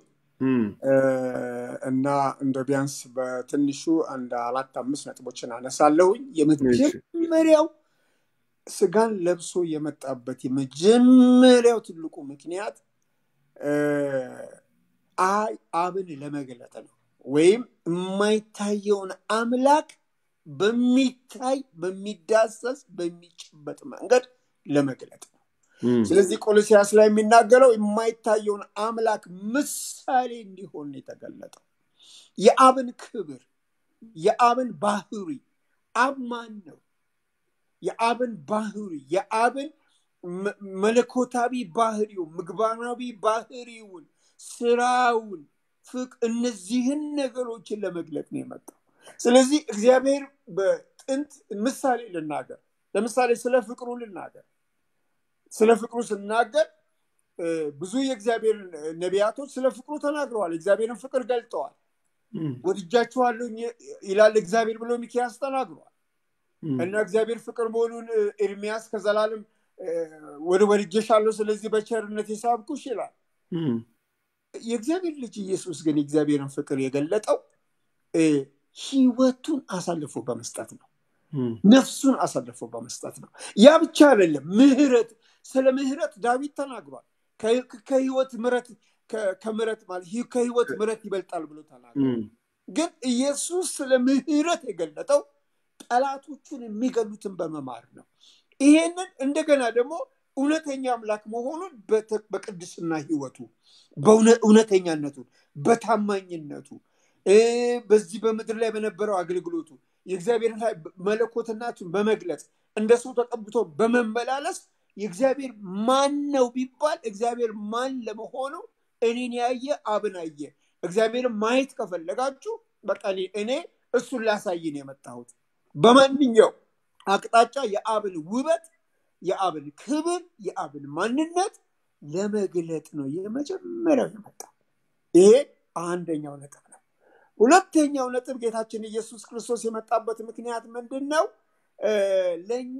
እና እንደ ቢያንስ በትንሹ አንድ አራት አምስት ነጥቦችን አነሳለሁኝ። የመጀመሪያው ስጋን ለብሶ የመጣበት የመጀመሪያው ትልቁ ምክንያት አይ አብን ለመግለጥ ነው፣ ወይም የማይታየውን አምላክ በሚታይ በሚዳሰስ በሚጨበጥ መንገድ ለመግለጥ ነው። ስለዚህ ቆሎሲያስ ላይ የሚናገረው የማይታየውን አምላክ ምሳሌ እንዲሆን የተገለጠው የአብን ክብር፣ የአብን ባህሪ አብ ማን ነው? የአብን ባህሪ የአብን መለኮታዊ ባህሪው ምግባራዊ ባህሪውን ስራውን ፍቅ እነዚህን ነገሮችን ለመግለጥ ነው የመጣው። ስለዚህ እግዚአብሔር በጥንት ምሳሌ ልናገር፣ ለምሳሌ ስለ ፍቅሩ ልናገር። ስለ ፍቅሩ ስናገር ብዙ የእግዚአብሔር ነቢያቶች ስለ ፍቅሩ ተናግረዋል። እግዚአብሔርን ፍቅር ገልጠዋል። ወድጃችኋለሁ ይላል እግዚአብሔር ብሎ ሚኪያስ ተናግሯል። እና እግዚአብሔር ፍቅር መሆኑን ኤርሚያስ ከዘላለም ወደ ወድጄሻለሁ፣ ስለዚህ በቸርነት የሳብኩሽ ይላል። የእግዚአብሔር ልጅ ኢየሱስ ግን የእግዚአብሔርን ፍቅር የገለጠው ህይወቱን አሳልፎ በመስጠት ነው። ነፍሱን አሳልፎ በመስጠት ነው። ያ ብቻ አይደለም፣ ምህረት ስለ ምህረት ዳዊት ተናግሯል። ከህይወት ምረት ከምረት ማለት ከህይወት ምረት ይበልጣል ብሎ ተናግሯል። ግን ኢየሱስ ስለ ምህረት የገለጠው ጠላቶቹን የሚገሉትን በመማር ነው። ይሄንን እንደገና ደግሞ እውነተኛ አምላክ መሆኑን በቅድስና ህይወቱ በእውነተኛነቱ በታማኝነቱ በዚህ በምድር ላይ በነበረው አገልግሎቱ የእግዚአብሔርን መለኮትናቱን በመግለጽ እንደ ሰው ተቀብቶ በመመላለስ የእግዚአብሔር ማን ነው ቢባል እግዚአብሔር ማን ለመሆኑ እኔን ያየ አብን አየ። እግዚአብሔርን ማየት ከፈለጋችሁ በቃ እኔ እሱን ላሳይን የመጣሁት በማንኛው አቅጣጫ የአብን ውበት፣ የአብን ክብር፣ የአብን ማንነት ለመግለጥ ነው የመጀመሪያው የመጣው። ይሄ አንደኛው ነጥብ ነው። ሁለተኛው ነጥብ ጌታችን ኢየሱስ ክርስቶስ የመጣበት ምክንያት ምንድን ነው? ለእኛ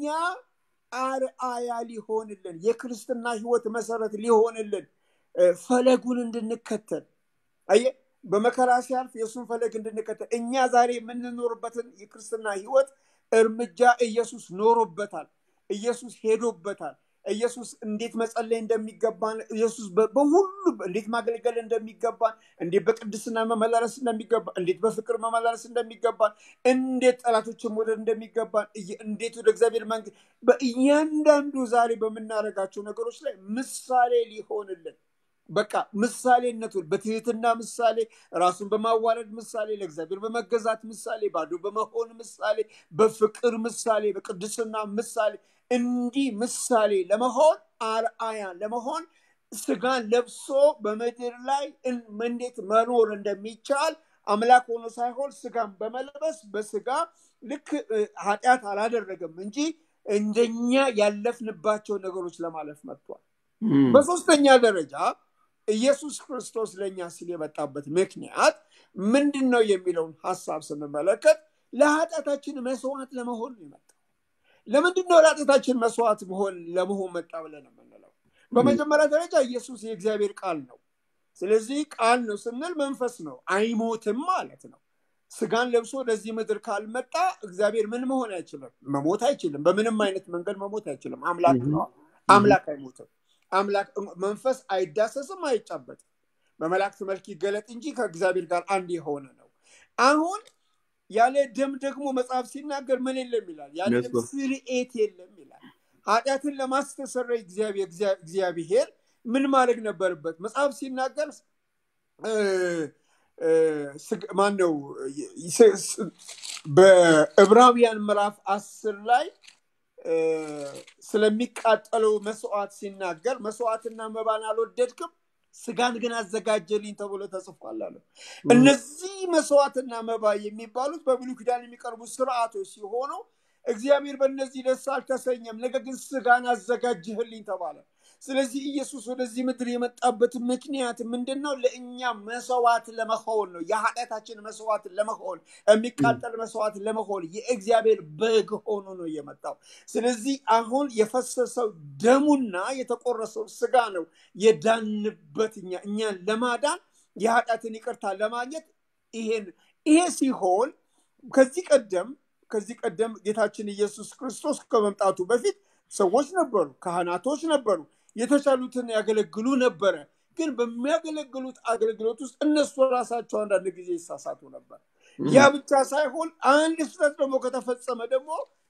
አርአያ ሊሆንልን የክርስትና ህይወት መሰረት ሊሆንልን ፈለጉን እንድንከተል አየ በመከራ ሲያልፍ የእሱን ፈለግ እንድንከተል እኛ ዛሬ የምንኖርበትን የክርስትና ህይወት እርምጃ ኢየሱስ ኖሮበታል። ኢየሱስ ሄዶበታል። ኢየሱስ እንዴት መጸለይ እንደሚገባን ኢየሱስ በሁሉ እንዴት ማገልገል እንደሚገባን እንዴት በቅድስና መመላለስ እንደሚገባን እንዴት በፍቅር መመላለስ እንደሚገባን እንዴት ጠላቶችን መውደድ እንደሚገባን እንዴት ወደ እግዚአብሔር መንግስት በእያንዳንዱ ዛሬ በምናደርጋቸው ነገሮች ላይ ምሳሌ ሊሆንልን በቃ ምሳሌነቱን በትህትና ምሳሌ፣ ራሱን በማዋረድ ምሳሌ፣ ለእግዚአብሔር በመገዛት ምሳሌ፣ ባዶ በመሆን ምሳሌ፣ በፍቅር ምሳሌ፣ በቅድስና ምሳሌ እንዲህ ምሳሌ ለመሆን አርአያ ለመሆን ስጋን ለብሶ በምድር ላይ እንዴት መኖር እንደሚቻል አምላክ ሆኖ ሳይሆን ስጋን በመልበስ በስጋ ልክ ኃጢአት አላደረገም እንጂ እንደኛ ያለፍንባቸው ነገሮች ለማለፍ መጥቷል። በሶስተኛ ደረጃ ኢየሱስ ክርስቶስ ለእኛ ሲል የመጣበት ምክንያት ምንድን ነው የሚለውን ሀሳብ ስንመለከት ለኃጢአታችን መስዋዕት ለመሆን ነው የመጣው። ለምንድን ነው ለኃጢአታችን መስዋዕት መሆን ለመሆን መጣ ብለን የምንለው? በመጀመሪያ ደረጃ ኢየሱስ የእግዚአብሔር ቃል ነው። ስለዚህ ቃል ነው ስንል መንፈስ ነው፣ አይሞትም ማለት ነው። ስጋን ለብሶ ወደዚህ ምድር ካልመጣ እግዚአብሔር ምን መሆን አይችልም? መሞት አይችልም። በምንም አይነት መንገድ መሞት አይችልም። አምላክ ነው። አምላክ አይሞትም። አምላክ መንፈስ አይዳሰስም፣ አይጫበጥም። በመላእክት መልክ ይገለጥ እንጂ ከእግዚአብሔር ጋር አንድ የሆነ ነው። አሁን ያለ ደም ደግሞ መጽሐፍ ሲናገር ምን የለም ይላል? ያለ ደም ስርኤት የለም ይላል። ኃጢአትን ለማስተሰረይ እግዚአብሔር ምን ማድረግ ነበረበት? መጽሐፍ ሲናገር ማን ነው በዕብራውያን ምዕራፍ አስር ላይ ስለሚቃጠለው መስዋዕት ሲናገር መስዋዕትና መባን አልወደድክም፣ ስጋን ግን አዘጋጀልኝ ተብሎ ተጽፏል አለ። እነዚህ መስዋዕትና መባ የሚባሉት በብሉይ ኪዳን የሚቀርቡ ስርዓቶች ሲሆኑ እግዚአብሔር በእነዚህ ደስ አልተሰኘም፣ ነገር ግን ስጋን አዘጋጅህልኝ ተባለ። ስለዚህ ኢየሱስ ወደዚህ ምድር የመጣበት ምክንያት ምንድን ነው? ለእኛ መስዋዕት ለመሆን ነው። የኃጢአታችን መስዋዕት ለመሆን የሚቃጠል መስዋዕት ለመሆን የእግዚአብሔር በግ ሆኖ ነው የመጣው። ስለዚህ አሁን የፈሰሰው ደሙና የተቆረሰው ስጋ ነው የዳንበት እኛ እኛን ለማዳን የኃጢአትን ይቅርታ ለማግኘት ይሄን ይሄ ሲሆን ከዚህ ቀደም ከዚህ ቀደም ጌታችን ኢየሱስ ክርስቶስ ከመምጣቱ በፊት ሰዎች ነበሩ፣ ካህናቶች ነበሩ፣ የተቻሉትን ያገለግሉ ነበረ። ግን በሚያገለግሉት አገልግሎት ውስጥ እነሱ ራሳቸው አንዳንድ ጊዜ ይሳሳቱ ነበር። ያ ብቻ ሳይሆን አንድ ስህተት ደግሞ ከተፈጸመ ደግሞ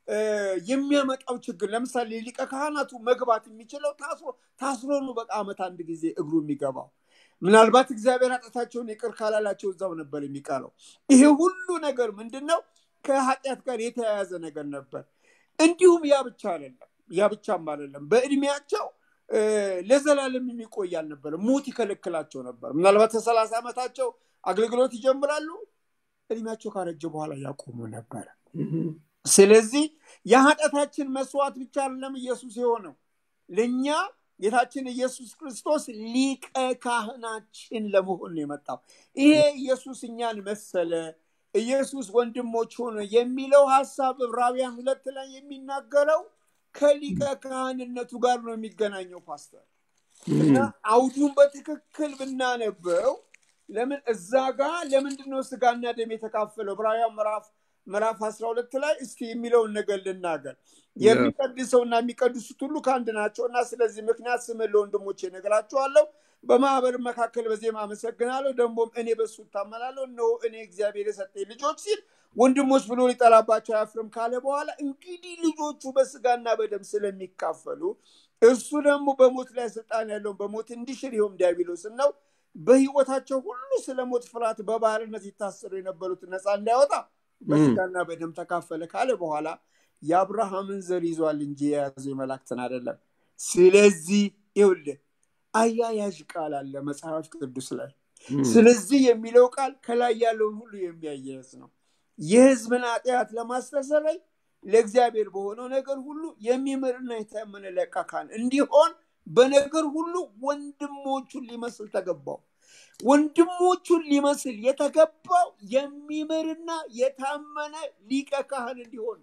የሚያመጣው ችግር ለምሳሌ ሊቀ ካህናቱ መግባት የሚችለው ታስሮ ታስሮ ነው። በዓመት አንድ ጊዜ እግሩ የሚገባው ምናልባት እግዚአብሔር ኃጢአታቸውን ይቅር ካላላቸው እዛው ነበር የሚቀረው። ይሄ ሁሉ ነገር ምንድን ነው? ከኃጢአት ጋር የተያያዘ ነገር ነበር። እንዲሁም ያ ብቻ አይደለም፣ ያ ብቻም አይደለም። በእድሜያቸው ለዘላለም የሚቆይ አልነበረም። ሞት ይከለክላቸው ነበር። ምናልባት ከሰላሳ ዓመታቸው አገልግሎት ይጀምራሉ። እድሜያቸው ካረጀ በኋላ ያቆሙ ነበረ። ስለዚህ የኃጢአታችን መስዋዕት ብቻ አይደለም ኢየሱስ የሆነው ለእኛ ጌታችን ኢየሱስ ክርስቶስ ሊቀ ካህናችን ለመሆን ነው የመጣው። ይሄ ኢየሱስ እኛን መሰለ፣ ኢየሱስ ወንድሞች ሆነ የሚለው ሀሳብ ዕብራውያን ሁለት ላይ የሚናገረው ከሊቀ ካህንነቱ ጋር ነው የሚገናኘው ፓስተር እና አውዱን በትክክል ብናነበው ለምን እዛ ጋር ለምንድን ነው ስጋና ደም የተካፈለው? ዕብራውያን ምዕራፍ ምዕራፍ አስራ ሁለት ላይ እስኪ የሚለውን ነገር ልናገር። የሚቀድሰውና የሚቀድሱት ሁሉ ከአንድ ናቸው እና ስለዚህ ምክንያት ስምን ለወንድሞቼ እነግራቸዋለሁ። በማህበር መካከል በዜማ አመሰግናለሁ፣ ደግሞም እኔ በሱ እታመናለሁ። እነሆ እኔ እግዚአብሔር የሰጠኝ ልጆች ሲል ወንድሞች ብሎ ሊጠራባቸው አያፍርም ካለ በኋላ እንግዲህ ልጆቹ በስጋና በደም ስለሚካፈሉ እርሱ ደግሞ በሞት ላይ ስልጣን ያለውን በሞት እንዲሽር ይኸውም ዲያብሎስን ነው። በህይወታቸው ሁሉ ስለ ሞት ፍርሃት በባርነት ይታሰሩ የነበሩትን ነፃ እንዳያወጣ በስጋና በደም ተካፈለ ካለ በኋላ የአብርሃምን ዘር ይዟል እንጂ የያዘው የመላእክትን አይደለም። ስለዚህ ይኸውልህ አያያዥ ቃል አለ መጽሐፍ ቅዱስ ላይ። ስለዚህ የሚለው ቃል ከላይ ያለውን ሁሉ የሚያያይዝ ነው። የህዝብን ኃጢአት ለማስተሰረይ ለእግዚአብሔር በሆነው ነገር ሁሉ የሚምርና የታመነ ሊቀ ካህን እንዲሆን በነገር ሁሉ ወንድሞቹን ሊመስል ተገባው። ወንድሞቹን ሊመስል የተገባው የሚምርና የታመነ ሊቀ ካህን እንዲሆን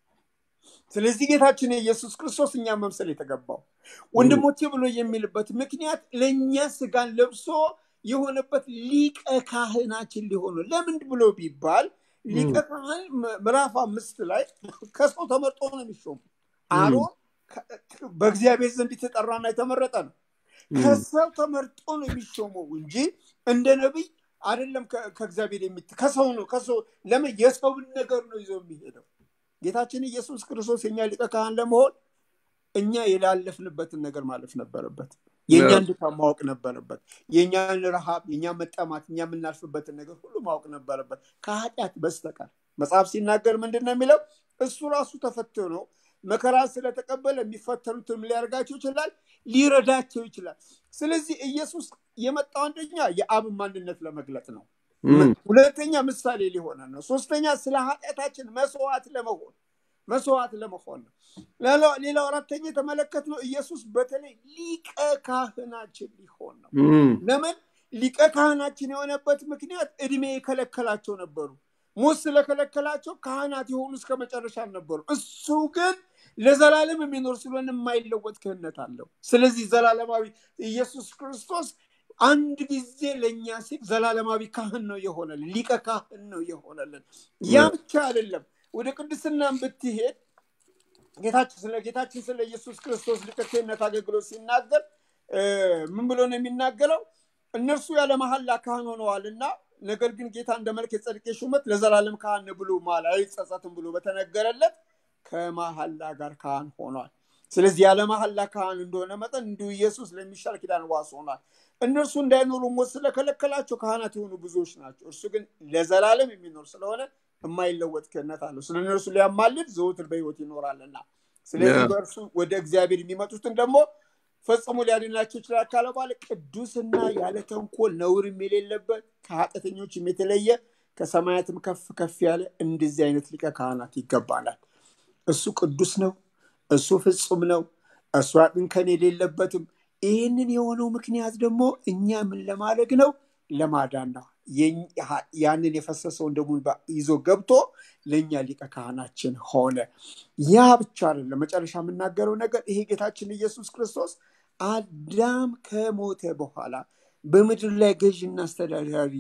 ስለዚህ ጌታችን የኢየሱስ ክርስቶስ እኛ መምሰል የተገባው ወንድሞቼ ብሎ የሚልበት ምክንያት ለእኛ ስጋን ለብሶ የሆነበት ሊቀ ካህናችን ሊሆኑ ለምንድ ብሎ ቢባል ሊቀ ካህን ምዕራፍ አምስት ላይ ከሰው ተመርጦ ነው የሚሾሙ አሮን በእግዚአብሔር ዘንድ የተጠራና የተመረጠ ነው ከሰው ተመርጦ ነው የሚሾመው እንጂ እንደ ነቢይ አይደለም ከእግዚአብሔር የሚ ከሰው ነው ከሰው ለምን የሰውን ነገር ነው ይዘው የሚሄደው ጌታችን ኢየሱስ ክርስቶስ የኛ ሊቀ ካህን ለመሆን እኛ የላለፍንበትን ነገር ማለፍ ነበረበት የእኛን ድካም ማወቅ ነበረበት የእኛን ረሃብ የእኛን መጠማት እኛ የምናልፍበትን ነገር ሁሉ ማወቅ ነበረበት ከኃጢአት በስተቀር መጽሐፍ ሲናገር ምንድን ነው የሚለው እሱ ራሱ ተፈትኖ መከራ ስለተቀበለ የሚፈተኑትም ሊያደርጋቸው ይችላል ሊረዳቸው ይችላል ስለዚህ ኢየሱስ የመጣው አንደኛ የአብ ማንነት ለመግለጥ ነው ሁለተኛ ምሳሌ ሊሆነ ነው ሶስተኛ ስለ ኃጢአታችን መስዋዕት ለመሆን መስዋዕት ለመሆን ነው ሌላው አራተኛ የተመለከት ነው ኢየሱስ በተለይ ሊቀ ካህናችን ሊሆን ነው ለምን ሊቀ ካህናችን የሆነበት ምክንያት እድሜ የከለከላቸው ነበሩ ሞት ስለከለከላቸው ካህናት የሆኑ እስከ መጨረሻ አልነበሩ እሱ ግን ለዘላለም የሚኖር ስለሆነ የማይለወጥ ክህነት አለው ስለዚህ ዘላለማዊ ኢየሱስ ክርስቶስ አንድ ጊዜ ለእኛ ሲል ዘላለማዊ ካህን ነው የሆነልን ሊቀ ካህን ነው የሆነልን ያ ብቻ አይደለም ወደ ቅድስናን ብትሄድ ጌታችን ስለ ጌታችን ስለ ኢየሱስ ክርስቶስ ሊቀ ክህነት አገልግሎት ሲናገር ምን ብሎ ነው የሚናገረው እነርሱ ያለ መሐላ ካህን ሆነዋል እና ነገር ግን ጌታ እንደ መልክ የጸድቄ ሹመት ለዘላለም ካህን ብሎ ማል አይጸጸትም ብሎ በተነገረለት ከመሐላ ጋር ካህን ሆኗል ስለዚህ ያለ መሐላ ካህን እንደሆነ መጠን እንዲሁ ኢየሱስ ለሚሻል ኪዳን ዋስ ሆኗል እነርሱ እንዳይኖሩ ሞት ስለከለከላቸው ካህናት የሆኑ ብዙዎች ናቸው እርሱ ግን ለዘላለም የሚኖር ስለሆነ የማይለወጥ ክህነት አለው ስለ እነርሱ ሊያማልድ ዘውትር በህይወት ይኖራልና ስለዚህ በእርሱ ወደ እግዚአብሔር የሚመጡትን ደግሞ ፈጽሞ ሊያድናቸው ይችላል ካለ በኋላ ቅዱስና ያለ ተንኮል ነውርም የሌለበት ከኃጢአተኞችም የተለየ ከሰማያትም ከፍ ከፍ ያለ እንደዚህ አይነት ሊቀ ካህናት ይገባናል። እሱ ቅዱስ ነው። እሱ ፍጹም ነው። እሱ እንከን የሌለበትም። ይህንን የሆነው ምክንያት ደግሞ እኛ ምን ለማድረግ ነው? ለማዳን ነው። የኛ- ያንን የፈሰሰውን ደሙን በ- ይዞ ገብቶ ለእኛ ሊቀ ካህናችን ሆነ። ያ ብቻ አይደለም። መጨረሻ የምናገረው ነገር ይሄ ጌታችን ኢየሱስ ክርስቶስ አዳም ከሞተ በኋላ በምድር ላይ ገዥና አስተዳዳሪ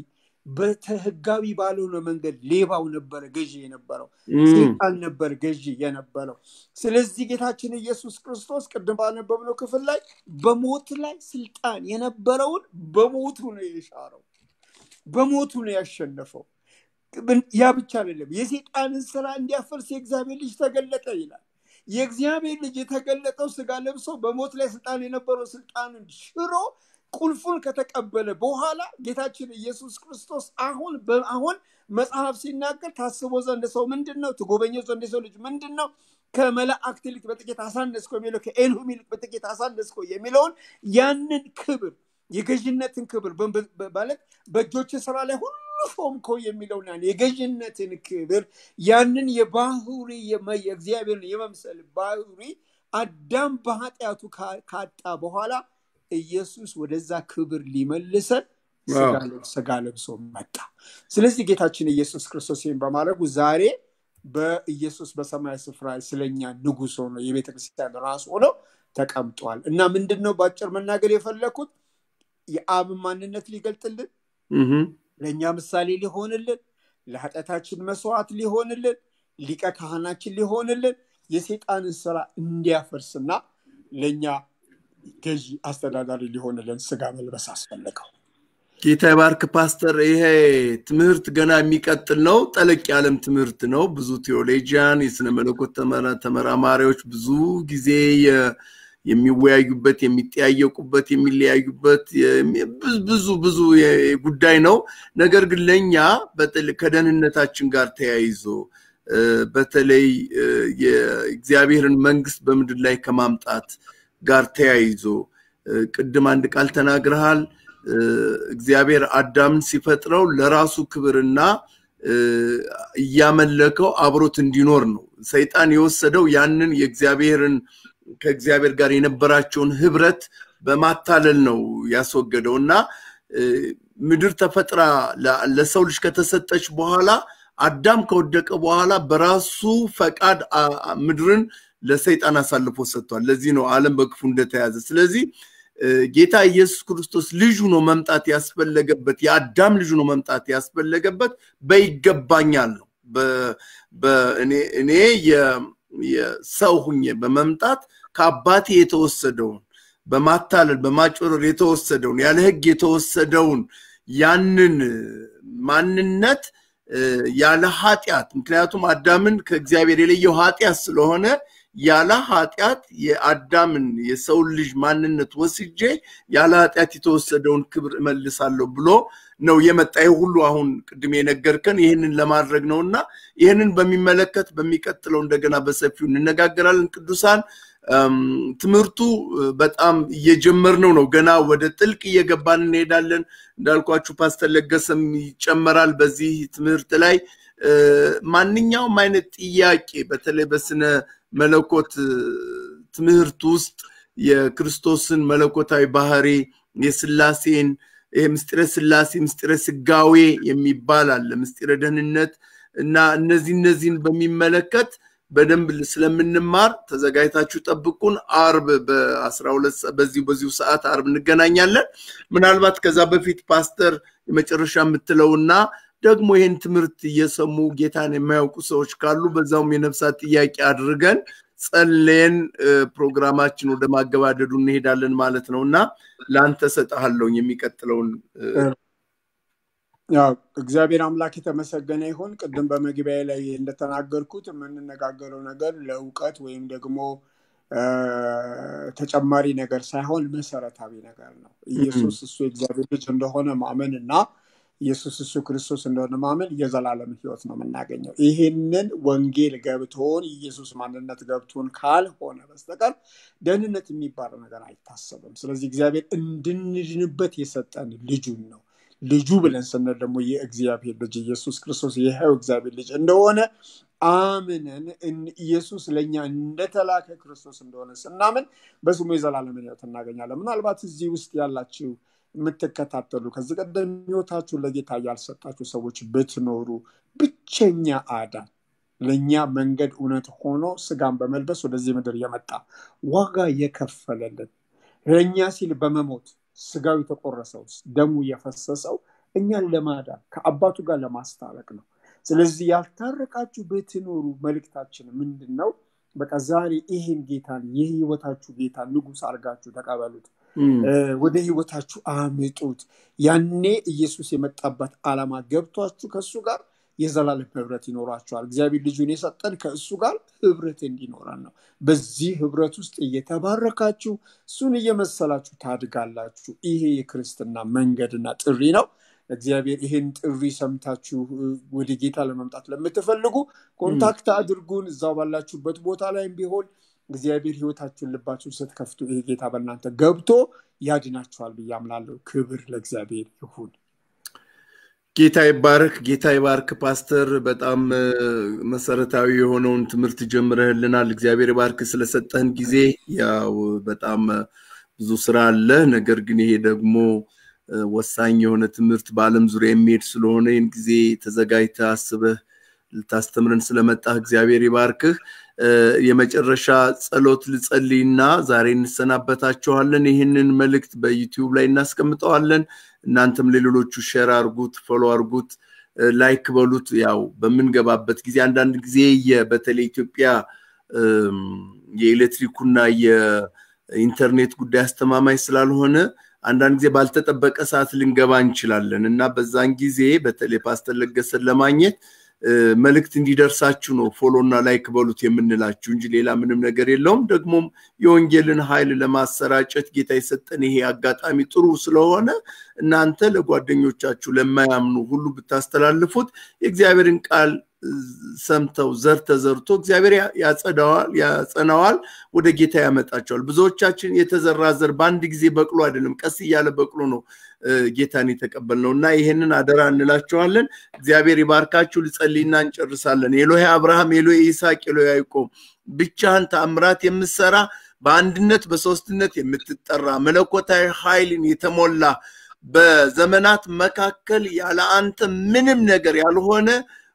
በህጋዊ ባልሆነ መንገድ ሌባው ነበረ ገዢ የነበረው እም፣ ሰይጣን ነበር ገዢ የነበረው። ስለዚህ ጌታችን ኢየሱስ ክርስቶስ ቅድም ባነበብነው ክፍል ላይ በሞት ላይ ስልጣን የነበረውን በሞቱ ነው የሻረው፣ በሞቱ ነው ያሸነፈው። ያ ብቻ አይደለም፣ የሰይጣንን ስራ እንዲያፈርስ የእግዚአብሔር ልጅ ተገለጠ ይላል። የእግዚአብሔር ልጅ የተገለጠው ስጋ ለብሶ በሞት ላይ ስልጣን የነበረው ስልጣንን ሽሮ ቁልፉን ከተቀበለ በኋላ ጌታችን ኢየሱስ ክርስቶስ አሁን አሁን መጽሐፍ ሲናገር ታስቦ ዘንድ ሰው ምንድን ነው? ትጎበኘው ዘንድ የሰው ልጅ ምንድን ነው? ከመላእክት ይልቅ በጥቂት አሳነስከው የሚለው ከኤልሁም ይልቅ በጥቂት አሳነስከው የሚለውን ያንን ክብር የገዥነትን ክብር በ- በ- ማለት በእጆች ስራ ላይ ሁሉ ሾምከው የሚለውን ያን የገዥነትን ክብር ያንን የባህሪ የመ- የእግዚአብሔርን የመምሰል ባህሪ አዳም በኃጢአቱ ካ- ካጣ በኋላ ኢየሱስ ወደዛ ክብር ሊመልሰን ስጋ ዋው። ለብ- ስጋ ለብሶ መጣ። ስለዚህ ጌታችን ኢየሱስ ክርስቶስ ይህን በማድረጉ ዛሬ በኢየሱስ በሰማይ ስፍራ ስለኛ ንጉሥ ሆኖ የቤተ ክርስቲያን ራስ ሆኖ ተቀምጧል እና ምንድን ነው በአጭር መናገር የፈለኩት የአብን ማንነት ሊገልጥልን እህም፣ ለእኛ ምሳሌ ሊሆንልን ለኃጢአታችን መስዋዕት ሊሆንልን ሊቀ ካህናችን ሊሆንልን የሰይጣንን ስራ እንዲያፈርስና ለእኛ ገዢ አስተዳዳሪ ሊሆንልን ስጋ መልበስ አስፈለገው። ጌታ ይባርክ ፓስተር። ይሄ ትምህርት ገና የሚቀጥል ነው። ጠለቅ ያለም ትምህርት ነው። ብዙ ቴዎሎጂያን፣ የስነ መለኮት ተመራ- ተመራማሪዎች ብዙ ጊዜ የ- የሚወያዩበት፣ የሚጠያየቁበት፣ የሚለያዩበት የሚ- ብዙ ብዙ ብዙ የ- ጉዳይ ነው። ነገር ግን ለእኛ በጥል- ከደህንነታችን ጋር ተያይዞ እ፣ በተለይ እ፣ የእግዚአብሔርን መንግስት በምድር ላይ ከማምጣት ጋር ተያይዞ እ፣ ቅድም አንድ ቃል ተናግረሃል። እ፣ እግዚአብሔር አዳምን ሲፈጥረው ለራሱ ክብርና እ፣ እያመለከው አብሮት እንዲኖር ነው። ሰይጣን የወሰደው ያንን የእግዚአብሔርን ከእግዚአብሔር ጋር የነበራቸውን ህብረት በማታለል ነው ያስወገደው እና እ፣ ምድር ተፈጥራ ለ- ለሰው ልጅ ከተሰጠች በኋላ አዳም ከወደቀ በኋላ በራሱ ፈቃድ አ- አ- ምድርን ለሰይጣን አሳልፎ ሰጥቷል። ለዚህ ነው ዓለም በክፉ እንደተያዘ። ስለዚህ እ፣ ጌታ ኢየሱስ ክርስቶስ ልጁ ነው መምጣት ያስፈለገበት የአዳም ልጁ ነው መምጣት ያስፈለገበት በይገባኛል ነው። በ- በ- እኔ- እኔ የ- የሰው ሁኜ በመምጣት ከአባቴ የተወሰደውን በማታለል በማጭበርበር የተወሰደውን ያለ ሕግ የተወሰደውን ያንን ማንነት እ፣ ያለ ኃጢአት ምክንያቱም አዳምን ከእግዚአብሔር የለየው ኃጢአት ስለሆነ ያለ ኃጢአት የአዳምን የሰውን ልጅ ማንነት ወስጄ ያለ ኃጢአት የተወሰደውን ክብር እመልሳለሁ ብሎ ነው የመጣ። ይህ ሁሉ አሁን ቅድም የነገርከን ይህንን ለማድረግ ነው እና ይህንን በሚመለከት በሚቀጥለው እንደገና በሰፊው እንነጋገራለን። ቅዱሳን እም፣ ትምህርቱ እ፣ በጣም እየጀመርነው ነው። ገና ወደ ጥልቅ እየገባን እንሄዳለን። እንዳልኳችሁ ፓስተር ለገሰም ይጨመራል በዚህ ትምህርት ላይ እ፣ ማንኛውም አይነት ጥያቄ በተለይ በስነ መለኮት እ፣ ትምህርት ውስጥ የክርስቶስን መለኮታዊ ባህሪ የስላሴን ይሄ ምስጢረ ስላሴ ምስጢረ ስጋዌ የሚባል አለ ምስጢረ ደህንነት እና እነዚህ እነዚህን በሚመለከት በደንብ ስለምንማር ተዘጋጅታችሁ ጠብቁን። አርብ በአስራ ሁለት በዚሁ በዚሁ ሰዓት አርብ እንገናኛለን። ምናልባት ከዛ በፊት ፓስተር የመጨረሻ የምትለውና ደግሞ ይህን ትምህርት እየሰሙ ጌታን የማያውቁ ሰዎች ካሉ በዛውም የነፍሳት ጥያቄ አድርገን ጸልየን እ፣ ፕሮግራማችን ወደ ማገባደዱ እንሄዳለን ማለት ነው እና ለአንተ ሰጠሃለሁኝ የሚቀጥለውን እ፣ ያው እግዚአብሔር አምላክ የተመሰገነ ይሁን። ቅድም በመግቢያ ላይ እንደተናገርኩት የምንነጋገረው ነገር ለእውቀት ወይም ደግሞ እ፣ ተጨማሪ ነገር ሳይሆን መሰረታዊ ነገር ነው። ኢየሱስ እሱ የእግዚአብሔር ልጅ እንደሆነ ማመን እና ኢየሱስ እሱ ክርስቶስ እንደሆነ ማመን የዘላለም ህይወት ነው የምናገኘው። ይህንን ወንጌል ገብቶን ኢየሱስ ማንነት ገብቶን ካልሆነ በስተቀር ደህንነት የሚባለው ነገር አይታሰብም። ስለዚህ እግዚአብሔር እንድንድንበት የሰጠን ልጁን ነው። ልጁ ብለን ስንል ደግሞ የእግዚአብሔር ልጅ ኢየሱስ ክርስቶስ የሕያው እግዚአብሔር ልጅ እንደሆነ አምነን ኢየሱስ ለእኛ እንደተላከ ክርስቶስ እንደሆነ ስናምን በስሙ የዘላለም ህይወት እናገኛለን። ምናልባት እዚህ ውስጥ ያላችሁ የምትከታተሉ ከዚህ ቀደም ህይወታችሁን ለጌታ ያልሰጣችሁ ሰዎች ብትኖሩ ብቸኛ አዳን ለእኛ መንገድ እውነት ሆኖ ስጋን በመልበስ ወደዚህ ምድር የመጣ ዋጋ የከፈለልን ለእኛ ሲል በመሞት ስጋው የተቆረሰው ደሙ የፈሰሰው እኛን ለማዳን ከአባቱ ጋር ለማስታረቅ ነው። ስለዚህ ያልታረቃችሁ ብትኖሩ መልእክታችን ምንድን ነው? በቃ ዛሬ ይህን ጌታን የህይወታችሁ ጌታ ንጉሥ አድርጋችሁ ተቀበሉት። ወደ ህይወታችሁ አምጡት። ያኔ ኢየሱስ የመጣበት ዓላማ ገብቷችሁ ከእሱ ጋር የዘላለም ህብረት ይኖራችኋል። እግዚአብሔር ልጁን የሰጠን ከእሱ ጋር ህብረት እንዲኖረን ነው። በዚህ ህብረት ውስጥ እየተባረካችሁ እሱን እየመሰላችሁ ታድጋላችሁ። ይሄ የክርስትና መንገድና ጥሪ ነው። እግዚአብሔር ይህን ጥሪ ሰምታችሁ ወደ ጌታ ለመምጣት ለምትፈልጉ ኮንታክት አድርጉን። እዛው ባላችሁበት ቦታ ላይም ቢሆን እግዚአብሔር ህይወታችሁን ልባችሁን ስትከፍቱ ይሄ ጌታ በእናንተ ገብቶ ያድናችኋል ብዬ አምናለሁ። ክብር ለእግዚአብሔር ይሁን። ጌታ ይባርክ። ጌታ ይባርክ። ፓስተር በጣም መሰረታዊ የሆነውን ትምህርት ጀምረህልናል። እግዚአብሔር ይባርክ ስለሰጠህን ጊዜ። ያው በጣም ብዙ ስራ አለ። ነገር ግን ይሄ ደግሞ ወሳኝ የሆነ ትምህርት በዓለም ዙሪያ የሚሄድ ስለሆነ ይህን ጊዜ ተዘጋጅተህ አስበህ ልታስተምረን ስለመጣህ እግዚአብሔር ይባርክህ። የመጨረሻ ጸሎት ልጸልይና ዛሬ እንሰናበታችኋለን። ይህንን መልእክት በዩቲዩብ ላይ እናስቀምጠዋለን። እናንተም ለሌሎቹ ሼር አርጉት፣ ፎሎ አርጉት፣ ላይክ በሉት። ያው በምንገባበት ጊዜ አንዳንድ ጊዜ በተለይ ኢትዮጵያ የኤሌክትሪኩና የኢንተርኔት ጉዳይ አስተማማኝ ስላልሆነ አንዳንድ ጊዜ ባልተጠበቀ ሰዓት ልንገባ እንችላለን እና በዛን ጊዜ በተለይ ፓስተር ለገሰን ለማግኘት መልእክት እንዲደርሳችሁ ነው ፎሎ እና ላይክ በሉት የምንላችሁ እንጂ ሌላ ምንም ነገር የለውም። ደግሞም የወንጌልን ኃይል ለማሰራጨት ጌታ የሰጠን ይሄ አጋጣሚ ጥሩ ስለሆነ እናንተ ለጓደኞቻችሁ ለማያምኑ ሁሉ ብታስተላልፉት የእግዚአብሔርን ቃል ሰምተው ዘር ተዘርቶ እግዚአብሔር ያጸዳዋል፣ ያጸናዋል፣ ወደ ጌታ ያመጣቸዋል። ብዙዎቻችን የተዘራ ዘር በአንድ ጊዜ በቅሎ አይደለም፣ ቀስ እያለ በቅሎ ነው ጌታን የተቀበልነው እና ይሄንን አደራ እንላቸዋለን። እግዚአብሔር ይባርካችሁ። ልጸልይና እንጨርሳለን። ኤሎሄ አብርሃም፣ ኤሎሄ ይስሐቅ፣ ኤሎሄ ያዕቆብ ብቻህን ተአምራት የምትሰራ በአንድነት በሶስትነት የምትጠራ መለኮታዊ ኃይልን የተሞላ በዘመናት መካከል ያለ አንተ ምንም ነገር ያልሆነ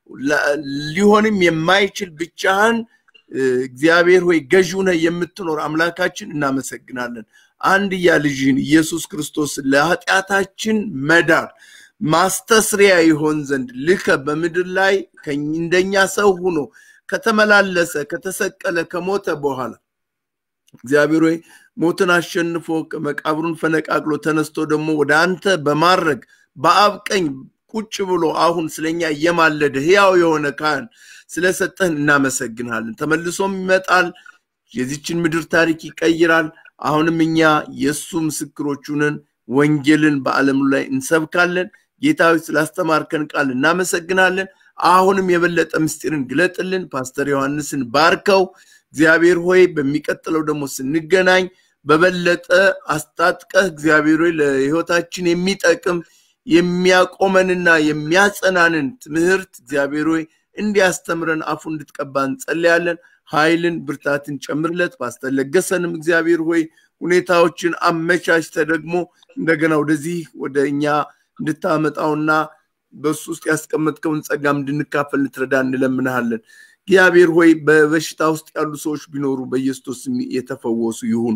ሊሆንም የማይችል ብቻህን እግዚአብሔር ሆይ ገዢው ነህ የምትኖር አምላካችን እናመሰግናለን። አንድያ ልጅህን ኢየሱስ ክርስቶስ ለኃጢአታችን መዳን ማስተስሪያ ይሆን ዘንድ ልከ በምድር ላይ እንደኛ ሰው ሆኖ ከተመላለሰ ከተሰቀለ ከሞተ በኋላ እግዚአብሔር ሆይ ሞትን አሸንፎ መቃብሩን ፈነቃቅሎ ተነስቶ ደግሞ ወደ አንተ በማድረግ በአብ ቀኝ ቁጭ ብሎ አሁን ስለኛ እየማለደ ህያው የሆነ ካህን ስለሰጠህን እናመሰግናለን። ተመልሶም ይመጣል፣ የዚችን ምድር ታሪክ ይቀይራል። አሁንም እኛ የእሱ ምስክሮች ነን። ወንጌልን በዓለም ላይ እንሰብካለን። ጌታዊ ስላስተማርከን ቃል እናመሰግናለን። አሁንም የበለጠ ምስጢርን ግለጥልን። ፓስተር ዮሐንስን ባርከው። እግዚአብሔር ሆይ በሚቀጥለው ደግሞ ስንገናኝ በበለጠ አስታጥቀህ እግዚአብሔር ሆይ ለህይወታችን የሚጠቅም የሚያቆመንና የሚያጸናንን ትምህርት እግዚአብሔር ሆይ እንዲያስተምረን አፉ እንድትቀባ እንጸልያለን። ኃይልን ብርታትን ጨምርለት። ፓስተር ለገሰንም እግዚአብሔር ሆይ ሁኔታዎችን አመቻችተ ደግሞ እንደገና ወደዚህ ወደ እኛ እንድታመጣውና በሱ ውስጥ ያስቀመጥከውን ጸጋም እንድንካፈል ልትረዳ እንለምንሃለን። እግዚአብሔር ሆይ በበሽታ ውስጥ ያሉ ሰዎች ቢኖሩ በኢየሱስ ስም የተፈወሱ ይሁኑ።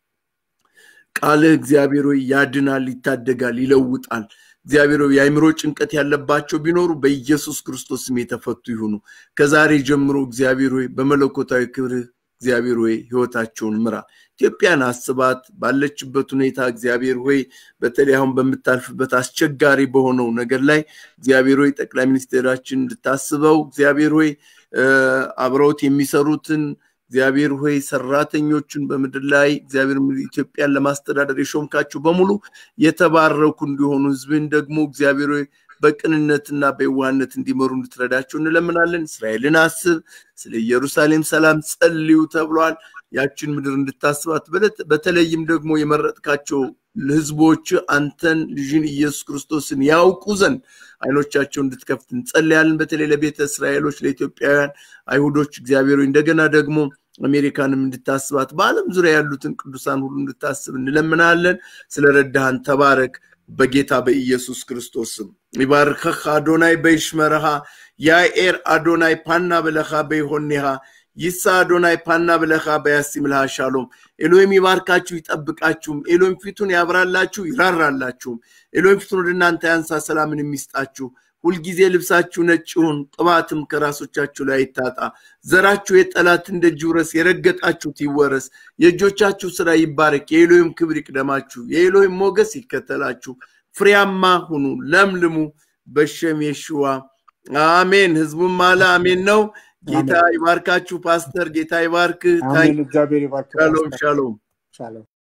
ቃልህ እግዚአብሔር ሆይ ያድናል፣ ይታደጋል፣ ይለውጣል። እግዚአብሔር ሆይ የአእምሮ ጭንቀት ያለባቸው ቢኖሩ በኢየሱስ ክርስቶስ ስም የተፈቱ ይሁኑ። ከዛሬ ጀምሮ እግዚአብሔር ሆይ በመለኮታዊ ክብርህ እግዚአብሔር ሆይ ህይወታቸውን ምራ። ኢትዮጵያን አስባት ባለችበት ሁኔታ እግዚአብሔር ሆይ በተለይ አሁን በምታልፍበት አስቸጋሪ በሆነው ነገር ላይ እግዚአብሔር ሆይ ጠቅላይ ሚኒስቴራችን እንድታስበው እግዚአብሔር ሆይ አብረውት የሚሰሩትን እግዚአብሔር ሆይ ሰራተኞቹን በምድር ላይ እግዚአብሔር ኢትዮጵያን ለማስተዳደር የሾምካቸው በሙሉ የተባረኩ እንዲሆኑ ህዝብን ደግሞ እግዚአብሔር ሆይ በቅንነትና በየዋህነት እንዲመሩ እንድትረዳቸው እንለምናለን። እስራኤልን አስብ፣ ስለ ኢየሩሳሌም ሰላም ጸልዩ ተብሏል። ያችን ምድር እንድታስባት በተለይም ደግሞ የመረጥካቸው ህዝቦች አንተን ልጅን ኢየሱስ ክርስቶስን ያውቁ ዘንድ አይኖቻቸው እንድትከፍት እንጸልያለን። በተለይ ለቤተ እስራኤሎች፣ ለኢትዮጵያውያን አይሁዶች እግዚአብሔር እንደገና ደግሞ አሜሪካንም እንድታስባት በዓለም ዙሪያ ያሉትን ቅዱሳን ሁሉ እንድታስብ እንለምናለን። ስለ ረዳሃን ተባረክ። በጌታ በኢየሱስ ክርስቶስም ይባርከህ አዶናይ በይሽመረሃ ያኤር አዶናይ ፓና ብለኻ በይሆኔሃ ይሳ አዶናይ ፓና ብለኻ በያሲምልሃ ሻሎም ኤሎይም ይባርካችሁ ይጠብቃችሁም። ኤሎይም ፊቱን ያብራላችሁ ይራራላችሁም። ኤሎይም ፊቱን ወደ እናንተ ያንሳ ሰላምን የሚስጣችሁ ሁልጊዜ ልብሳችሁ ነጭ ይሁን፣ ቅባትም ከራሶቻችሁ ላይ ይታጣ። ዘራችሁ የጠላትን ደጅ ይውረስ፣ የረገጣችሁት ይወረስ። የእጆቻችሁ ስራ ይባረክ። የኤሎይም ክብር ይቅደማችሁ፣ የኤሎይም ሞገስ ይከተላችሁ። ፍሬያማ ሁኑ፣ ለምልሙ። በሸም የሽዋ አሜን። ህዝቡም አለ አሜን ነው። ጌታ ይባርካችሁ ፓስተር፣ ጌታ ይባርክ። አሜን። እግዚአብሔር ይባርክ። ሻሎም ሻሎም። ሻሎም